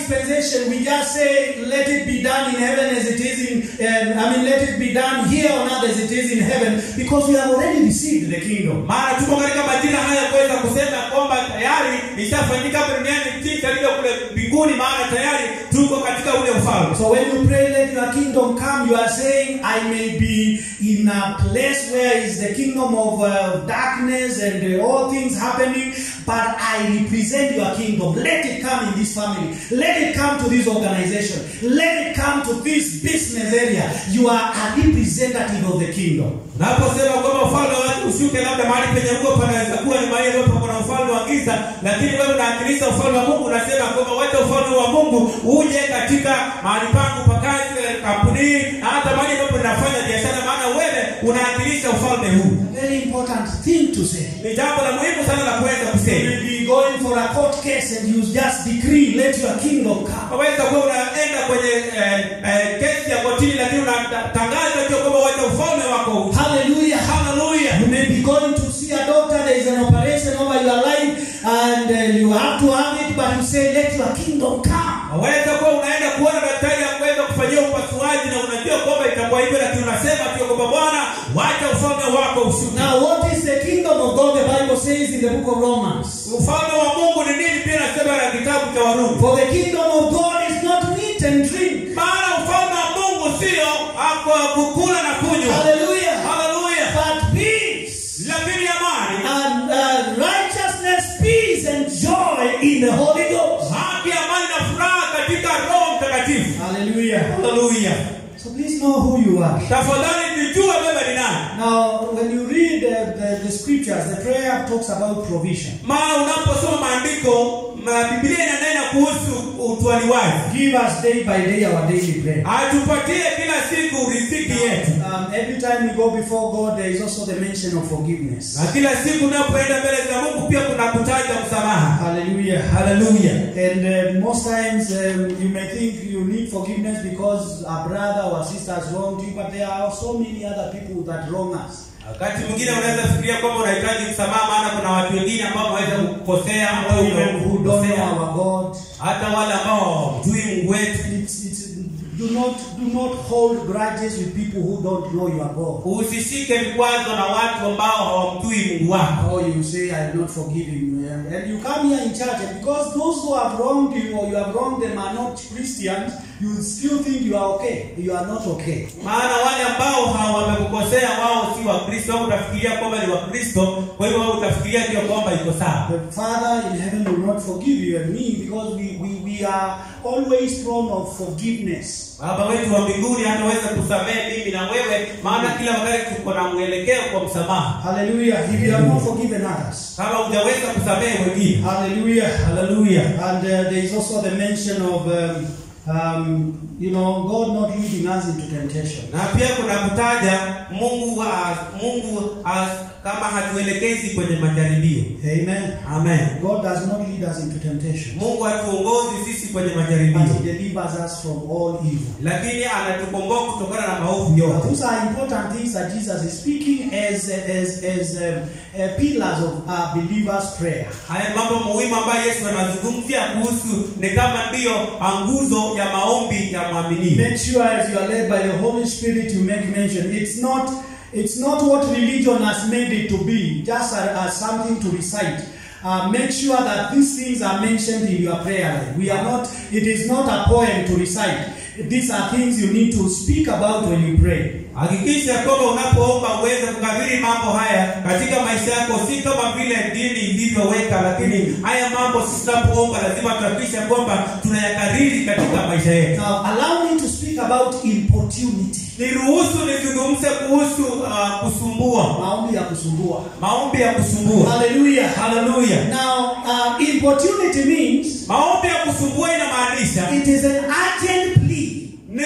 organization, we just say, let it be done in heaven as it is in, um, I mean, let it be done here on earth as it is in heaven, because we have already received the kingdom. maana tuko katika majira haya kuweza kusema kwamba tayari ishafanyika hapa duniani jinsi alivyo kule mbinguni maana tayari tuko katika ule ufalme So when you pray, let your kingdom come, you are saying, I may be in a place where is the kingdom of uh, darkness and uh, all things happening, but I represent your kingdom. Let it come in this family. Let it come to this organization. Let it come to this business area. You are a representative of the kingdom. naposema kwamba ufalme wake ushuke labda mahali penye huko panaweza kuwa ni mahali ambapo kuna ufalme wa giza lakini wewe unawakilisha ufalme wa mungu unasema kwamba wacha ufalme wa mungu uje katika mahali pangu pa kazi kampunii na hata mahali ambapo ninafanya biashara maana wewe unawakilisha ufalme huu A very important thing to say. ni jambo la muhimu sana la kuweza You kusema will be going for a court case and you just decree, let your kingdom come. waweza kuwa unaenda kwenye eh, eh, kesi ya kotini lakini unatangaza tu kwamba wacha ufalme wako uje. Hallelujah. haleluya You may be going to see a doctor, there is an operation over your life, and uh, you have to have it, but you say, Let your kingdom come. waweza kuwa unaenda kuona daktari ya kuweza kufanyia upasuaji na unajua kwamba itakuwa hivyo lakini unasema tu kwamba bwana wacha ufalme wako ushuke Now, what is the kingdom of God? The Bible says in the book of Romans. ufalme wa mungu ni nini pia nasema na kitabu cha warumi For the kingdom of God is not meat and drink. maana ufalme wa mungu sio hapo kukula na kunywa Hallelujah. haleluya But peace lakini amani and uh, righteousness, peace and joy in the Holy Ghost. haki amani na furaha katika roho mtakatifu Hallelujah. haleluya So please know who you are. tafadhali nijue wewe ni nani Now, when you read uh, the, the scriptures, the prayer talks about provision. maana unaposoma maandiko ma- biblia inanena kuhusu utwaliwaji Give us day by day our daily bread. atupatie kila siku riziki yetu Um, every time we go before God, there is also the mention of forgiveness. na kila siku unapoenda mbele za mungu pia kuna kutaja msamaha Hallelujah. haleluya And uh, most times um, you may think you need forgiveness because a brother or sister has wronged you, but there are so many other people that wrong us. wakati mwingine unaweza fikiria kwamba unahitaji msamaha maana kuna watu wengine ambao wameweza kukosea ambao Even who don't know umekosea our God. hata wale ambao hawamjui mungu wetu It's, it's, do not do not hold grudges with people who don't know your God. usishike vikwazo na watu ambao hawamjui mungu wako Or you say, I will not forgive him. Yeah. And you come here in church, and because those who have wronged you or you have wronged them are not Christians, you still think you are okay. You are not okay. maana wale ambao hawa- wamekukosea wao si wakristo au utafikiria kwamba ni wakristo kwa hivyo wewe utafikiria ndio kwamba iko sawa The Father in heaven will not forgive you and me because we, we, we are always prone of forgiveness. baba wetu wa mbinguni hataweza kusamehe mimi na wewe maana kila wakati tuko na mwelekeo kwa msamaha Hallelujah. If you have not forgiven others. kama hujaweza kusamehe wengine Hallelujah. haleluya And uh, there is also the mention of, um, um, you know, God not leading us into temptation. na pia kuna kutaja mungu wa, mungu a, kama hatuelekezi kwenye majaribio Amen. amen God does not lead us into temptation, mungu hatuongozi sisi kwenye but majaribio He delivers us from all evil. lakini anatukomboa kutokana na maovu But yote those are important things that Jesus is speaking as as as um, uh, pillars of our believers' prayer. haya ni mambo muhimu ambayo yesu anazungumzia kuhusu ni kama ndiyo nguzo ya maombi ya mwaminio Make sure as you are led by the Holy Spirit, you make mention. It's not it's not what religion has made it to be, just as, as something to recite. Uh, make sure that these things are mentioned in your prayer life. We are not. It is not a poem to recite. These are things you need to speak about when you pray. hakikisha kwamba unapoomba uweze kukabili mambo haya katika maisha yako si kama vile dini ilivyoweka lakini haya mambo sisi tunapoomba lazima tuhakikishe kwamba tunayakariri katika maisha yetu Now, allow me to speak about importunity. niruhusu nizungumze kuhusu uh, kusumbua Maombi ya kusumbua. maombi ya kusumbua Hallelujah. haleluya Now, uh, importunity means maombi ya kusumbua inamaanisha it is an urgent plea. ni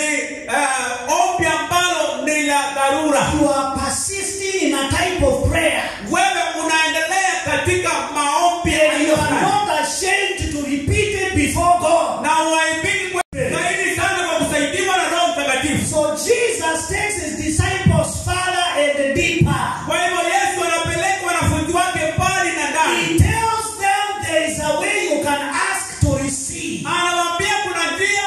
uh, ombi ambalo ni la dharura You are persisting in a type of prayer. wewe unaendelea katika maombi ya And aina you are fulani. not ashamed to repeat it before God. na uaibiki kwe- zaidi sana kwa kusaidiwa na roho mtakatifu So Jesus takes his disciples further and deeper. kwa hivyo yesu anapeleka wanafunzi wake mbali na He ndani tells them there is a way you can ask to receive. anawaambia kuna njia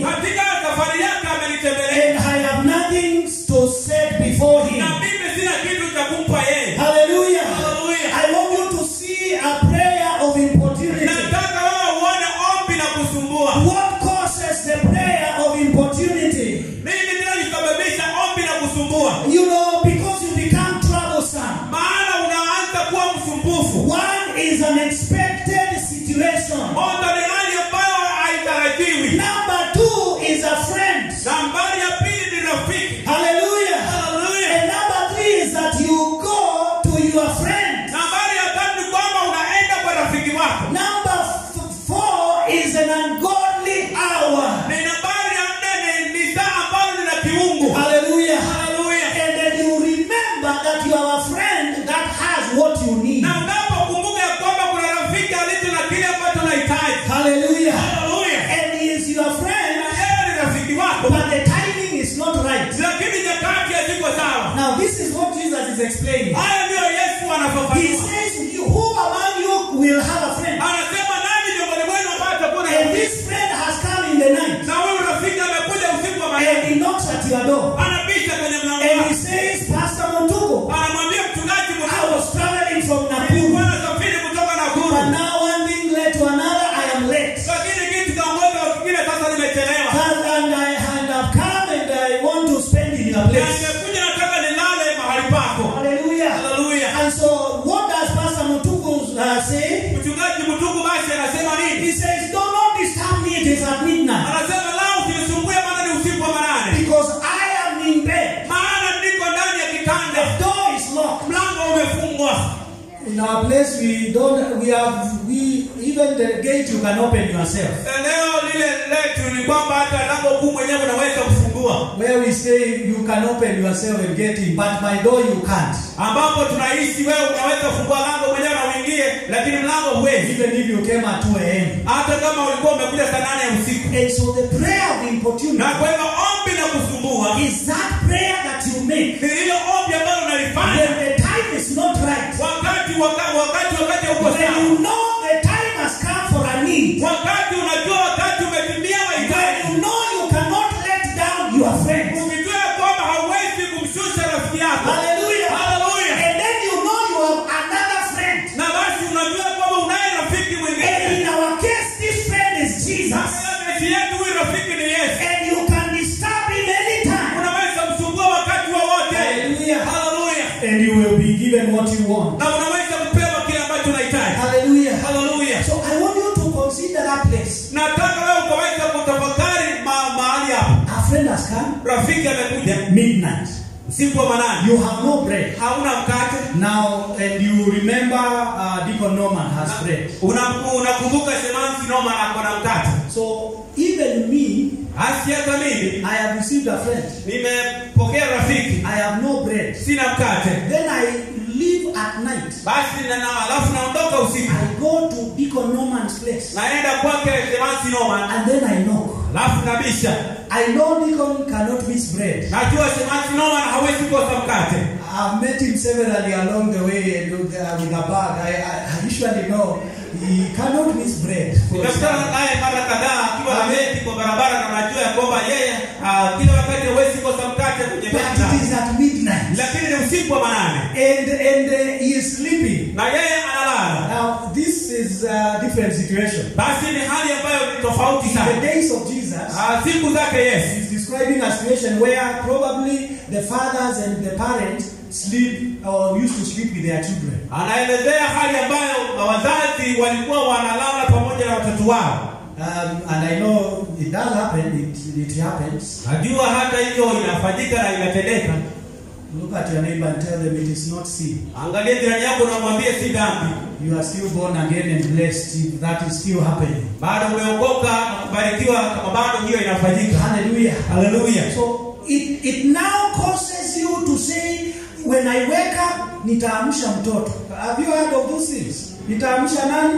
katika safari yake amenitembelea and I have nothing to set before him. na mimi sina kitu cha kumpa yeye Hallelujah. Hallelujah. I want you to see a prayer of importunity. nataka wewe uone ombi na kusumbua What causes the prayer of importunity? nini kinachosababisha ombi na kusumbua You know, because you become troublesome. maana unaanza kuwa msumbufu One is an expected situation. moja ni hali ambayo haitarajiwi Number two is a friend. nambari ya pili ni rafiki Hallelujah. Hallelujah. And number three is that you go to your friend. nambari ya tatu ni kwamba unaenda kwa rafiki wako Number f- four is an ungodly hour. ni nambari ya nne ni, ni saa ambalo ni la kiungu Hallelujah. Hallelujah. And then you remember that you have a friend that has what you need. na unapokumbuka ya kwamba kuna rafiki alicho na kile ambacho unahitaji Hallelujah. Hallelujah. And he is your na friend, yeye ni rafiki wako but the timing is not right. lakini nyakati haziko sawa Now, this is what Jesus is explaining. haya ndiyo yesu He anafafanua says, you, Who among you will have a friend? anasema nani miongoni mwenu ambaye atakuwa na And rafiki this friend has come in the night. na huyu rafiki amekuja usiku wa And manane he knocks at your door. anabisha kwenye mlango And he wako says, Pastor Montuko, anamwambia mchungaji I mkuu was traveling from nilikuwa Nakuru. nasafiri kutoka Nakuru But now one thing led to another, I am late. lakini kitu kaongoza wa kingine sasa nimechelewa And, and I and I've come and I want to spend in your na place. nimekuja nataka nilale mahali pako Hallelujah. haleluya And so what does Pastor Mutuku uh, say? mchungaji mtuku basi anasema He nini says, Do not disturb me, it is at midnight. anasema lao usinisumbue maana ni usiku wa manane Because I am in bed. maana niko ndani ya The kitanda door is locked. mlango umefungwa In our place, we don't, we have, we, even the gate you can open yourself. eneo lile letu ni kwamba hata lango kuu mwenyewe unaweza kufungua Where we stay, you can open yourself and get in, but my door you can't. ambapo tunaishi wewe unaweza kufungua lango mwenyewe na uingie lakini mlango huwezi Even if you came at 2 a.m. hata kama ulikuwa umekuja saa nane ya usiku And so the prayer of importunity na kwa hivyo ombi la kusumbua is that prayer that you make ni hilo ombi ambalo unalifanya when the time is not right. wakati waka- wakati wakati uko When sawa you know the time has come for a need. wakati unajua wakati umetimia When wahitaji you know you cannot let down your friends. ukijua ya kwamba hauwezi kumshusha rafiki yako Hallelujah. Hallelujah. And then you know you have another friend. na basi unajua kwamba unaye rafiki And mwingine in our case, this friend is Jesus. kati yetu huyu rafiki ni yesu And you can disturb him anytime. unaweza msumbua wakati wowote Hallelujah. haleluya And you will be given what you want. na unaweza kupewa kile ambacho unahitaji Hallelujah. haleluya So I want you to consider that place. nataka wewe ukaweza kutafakari ma- mahali hapo Our friend has come rafiki amekuja midnight. usiku wa manane You have no bread. hauna mkate Now, and you remember uh, Deacon Norman has bread. Una- unakumbuka semansi noma ako na mkate So even me, hasi hata mimi I have received a friend. nimepokea rafiki I have no bread. sina mkate Then I leave at night. basi na- na- alafu naondoka usiku I go to Deacon Norman's place. naenda kwake semansi noma And then I knock. alafu nabisha I know Deacon cannot miss bread. najua semansi noma hawezi kosa mkate I've met him severally along the way and with, uh, with a bag. I, I, I usually know he cannot miss bread. for nimekutana some- naye mara kadhaa akiwa ameti kwa barabara na najua ya kwamba yeye ah, kila wakati hawezi kosa mkate kwenye But meza it is at midnight. lakini ni usiku wa manane And, and uh, he is sleeping. na yeye analala Now, this is a different situation. basi ni hali ambayo ni tofauti The sana days of Jesus, Ah, siku zake yesu he's describing a situation where probably the fathers and the parents sleep or used to sleep with their children. anaelezea hali ambayo wazazi walikuwa wanalala pamoja na watoto wao Um, and I know it does happen, it, it happens. najua hata hivyo inafanyika na inatendeka Look at your neighbor and tell them it is not sin. angalia jirani yako na umwambie si dhambi You are still born again and blessed if that is still happening. bado umeokoka na kubarikiwa kama bado hiyo inafanyika Hallelujah. haleluya So it, it now causes you to say, when I wake up, nitaamsha mtoto. Have you heard of those things? Nitaamsha nani?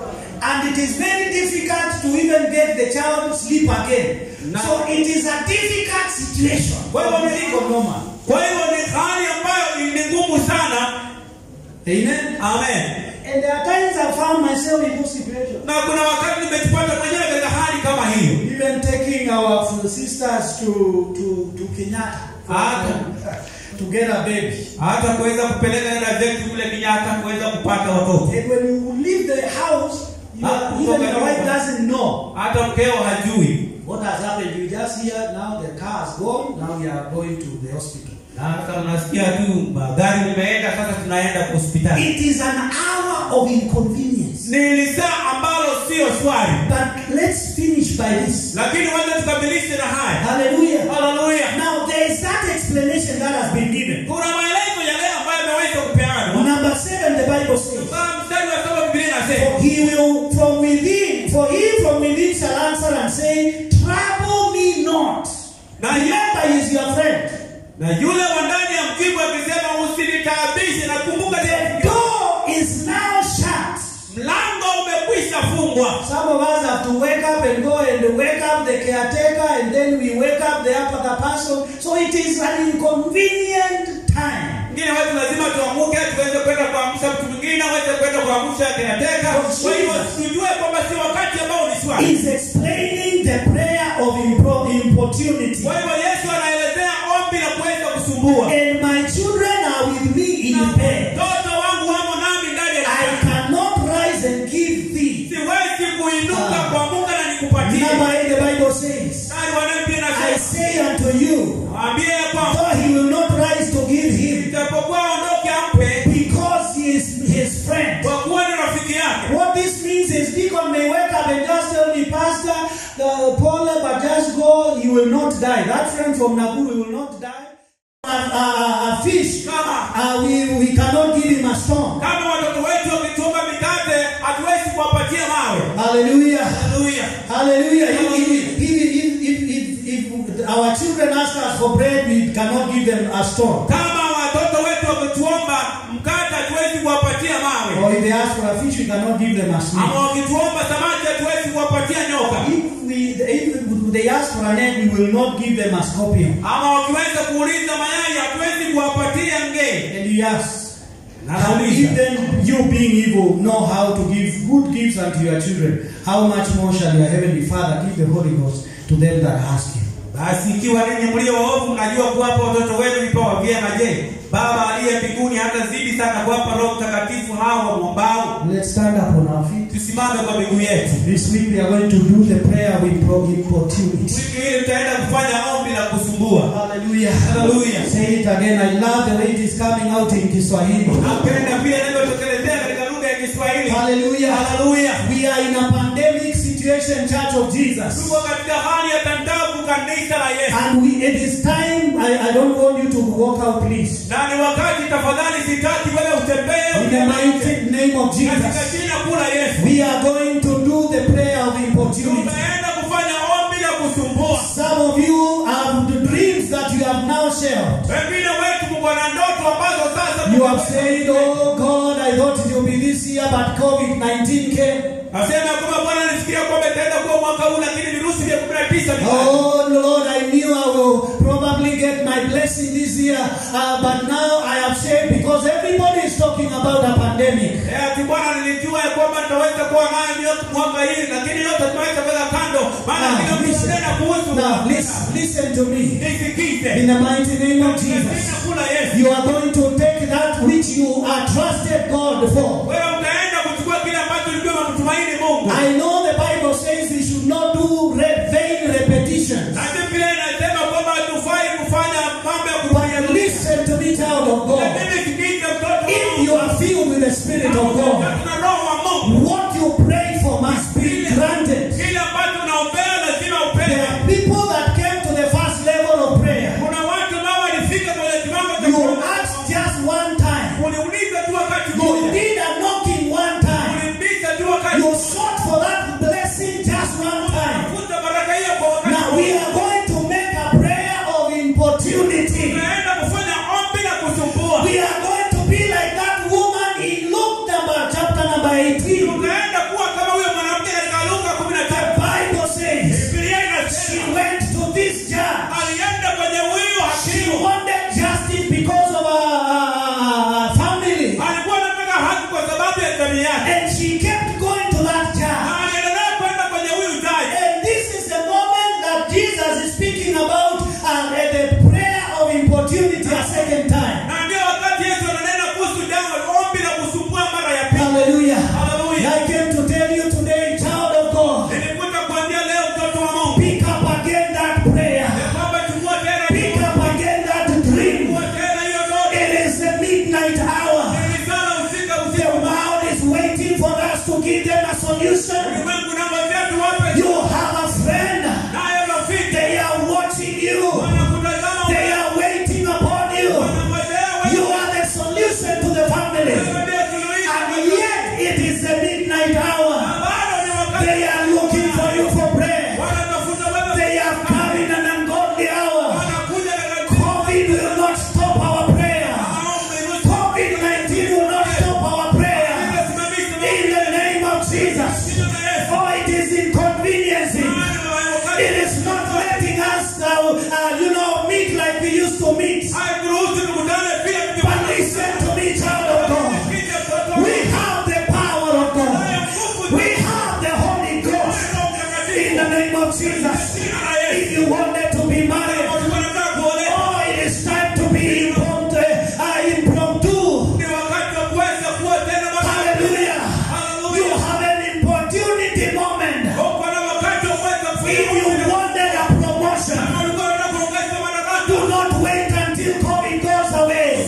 And it is very difficult to even get the child to sleep again. No. So it is a difficult situation. Kwa hivyo ni- Think of Norman. kwa hivyo ni hali ambayo ni ngumu sana Amen. amen And there are times I found myself in those situations. na kuna wakati nimejipata mwenyewe katika hali kama kama hiyo Even taking our sisters to to to Kenyatta Ah. to get a baby. hata kuweza kupeleka dada zetu kule Kenyatta kuweza kupata watoto And when you leave the house, you Ah, are, even your wife kutoka doesn't know hata mkeo hajui what has happened. You just hear now the car is gone. Now we are going to the hospital. na sasa unasikia tu magari limeenda sasa tunaenda hospitali It is an hour of inconvenience. ni lisaa ambalo sio swali But let's finish by this. lakini wacha tukamilishe na haya Hallelujah. haleluya Now there is that explanation that has been given. kuna maelezo yale ambayo yameweza kupeanwa Number seven, the Bible says. Kwa mstari wa saba Biblia inasema For he will from within, for he from within shall answer and say, Trouble me not. na, Remember, he is your friend. na yule wa ndani ya mjibu akisema usinitaabishe na kumbuka The door is now shut. mlango umekwisha fungwa Some of us have to wake up and go and wake up the caretaker, and then we wake up the other person. So it is an inconvenient time. ngine watu lazima tuamuke tuweze kwenda kuamsha mtu mwingine aweze kwenda kuamsha kinateka kwa hivyo tujue kwamba si wakati ambao ni swali He's explaining the prayer of impro- importunity. kwa hivyo yesu anaelezea ombi la kuweza kusumbua And my children are with me in bed. mtoto wangu wamo nami ndani ya I kitanda. cannot rise and give thee. siwezi kuinuka Ah. kwa mungu na nikupatie Number eight, the Bible says, mstari wa nne pia I nasema say unto you, waambie ya kwamba though he will not rise to give him, ijapokuwa aondoke ampe because he is his friend. kwa kuwa ni rafiki yake What this means is Deacon may wake up and just tell me, Pastor, uh, Paul, but just go, you will not die. That friend from Nakuru will not die. A, a, a fish, kama uh, we, we cannot give him a stone. kama watoto wetu wakitunga mikate hatuwezi kuwapatia mawe Hallelujah. haleluya Hallelujah. If, if, if, if, if, if our children ask us for bread, we cannot give them a stone. kama watoto wetu wakituomba mkate hatuwezi kuwapatia mawe Or if they ask for a fish, we cannot give them a snake. ama wakituomba samaki hatuwezi kuwapatia nyoka If, we, if they ask for an egg, we will not give them a scorpion. ama wakiweza kuuliza mayai hatuwezi kuwapatia ngee And he asks, Na How nauliza. if then you being evil know how to give good gifts unto your children, how much more shall your heavenly Father give the Holy Ghost to them that ask him? basi ikiwa ninyi mlio waovu mnajua kuwapa watoto wenu vipawa vyema je baba aliye mbinguni hata zidi sana kuwapa roho mtakatifu hao wamwombao Let's stand up on our feet. tusimame kwa miguu yetu This week we are going to do the prayer with pro- importunity. wiki hili tutaenda kufanya ombi la kusumbua Hallelujah. Hallelujah. Say it again. I love the way it is coming out in Kiswahili. napenda pia inavyotokelezea katika lugha ya kiswahili Hallelujah. haleluya We are in a pandemic situation, Church of Jesus. tuko katika hali ya tandavu kanisa la yesu And we, it is time, I, I don't want you to walk out, please. na ni wakati tafadhali sitaki wewe utembee In the mighty name of katika Jesus. jina kula yesu We are going to do the prayer of importunity. tunaenda kufanya ombi la kusumbua Some of you have the dreams that you have now shared. wengine wetu mko na ndoto ambazo sasa You have said, Oh God, I thought it would be this year, but COVID 19 came. asema kwamba bwana nisikia kwamba itaenda kuwa mwaka huu lakini virusi vya 19 vikaja. Oh Lord, I knew I will probably get my blessing this year, uh, but now I have said because everybody is talking about a pandemic. Eh, ati bwana nilijua ya kwamba nitaweza kuwa nayo miaka mwaka hii lakini yote tunaweza kuweka kando maana Now, kila mtu listen, ananena kuhusu now listen, listen to me. nisikize In the mighty name of Katika Jesus, jina kula Yesu you are going to take that which you are trusted God for. wewe utaenda kuchukua kile ambacho ulikuwa unamtumaini Mungu I know the Bible says we should not do re- vain repetitions. na Biblia inasema kwamba hatufai kufanya mambo ya kupiga But listen to me, child of God. lakini sikize mtoto wa If Mungu. you are filled with the Spirit of Na God, tuna roho wa Mungu what you pray for must be granted. kile ambacho unaombea lazima There upewe are people that came to the first level of prayer. kuna watu ambao walifika kwenye kiwango cha You kuomba. asked just one time. uliuliza tu wakati You mmoja did a knocking one time. ulimbisha tu wakati You sought for that blessing just one time. Tafuta baraka hiyo kwa wakati Now we are going to make a prayer of importunity. tunaenda kufanya ombi la kusumbua We are going to be like that woman in Luke number chapter uh, you know, meet like we used to meet. haikuruhusu tukutane vile But listen to me, child of God. We have the power of God. We have the Holy Ghost. In the name of Jesus. If you wanted to be married, oh, it is time to be impromptu. Uh, impromptu. Hallelujah. You have an opportunity moment. If you wanted a promotion, do not wait until COVID goes away.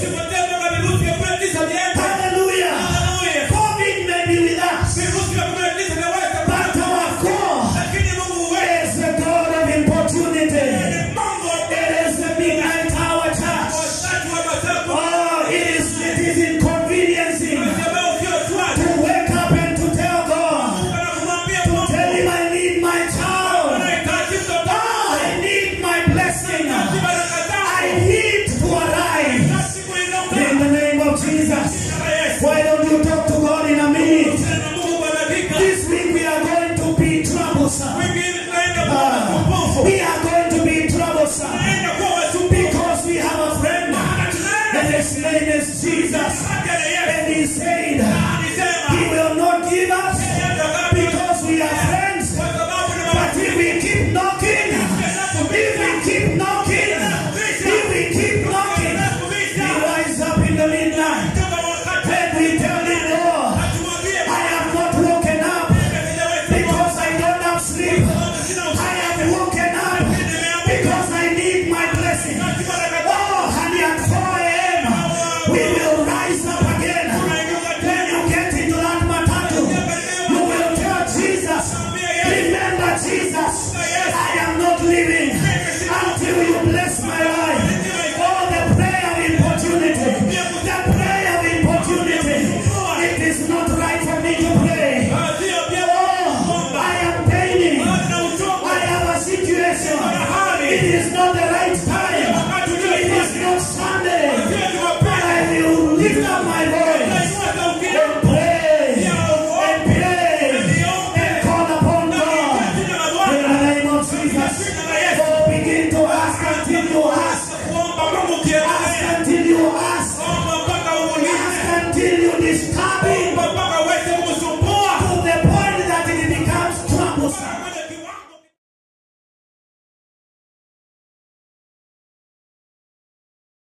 Hallelujah. COVID may be with us, but our God is the God of opportunity. It is the midnight hour church. Oh, it is it is inconveniencing to wake up and to tell God, tell him I need my child. Oh, I need my blessing. I need to arise in the name of Jesus. Why don't you talk to God in a minute? This week we are going to be troublesome. Ah, we are going to be troublesome because we have a friend and his name is Jesus. And he said he will not give us because we are friends. But if we keep knocking, if we keep knocking, if we keep knocking, we rise up in the midnight and we tell him, Lord, I have not woken up because I don't have sleep. I have woken up because I need my blessing. Oh, and at 4 a.m., we will rise up again. When you get into that matatu, you will tell Jesus, remember Jesus, I am not living until you bless my life. Oh, the prayer of importunity, the prayer of importunity. It is not right for me to pray. Oh, I am paining. I have a situation. It is not the right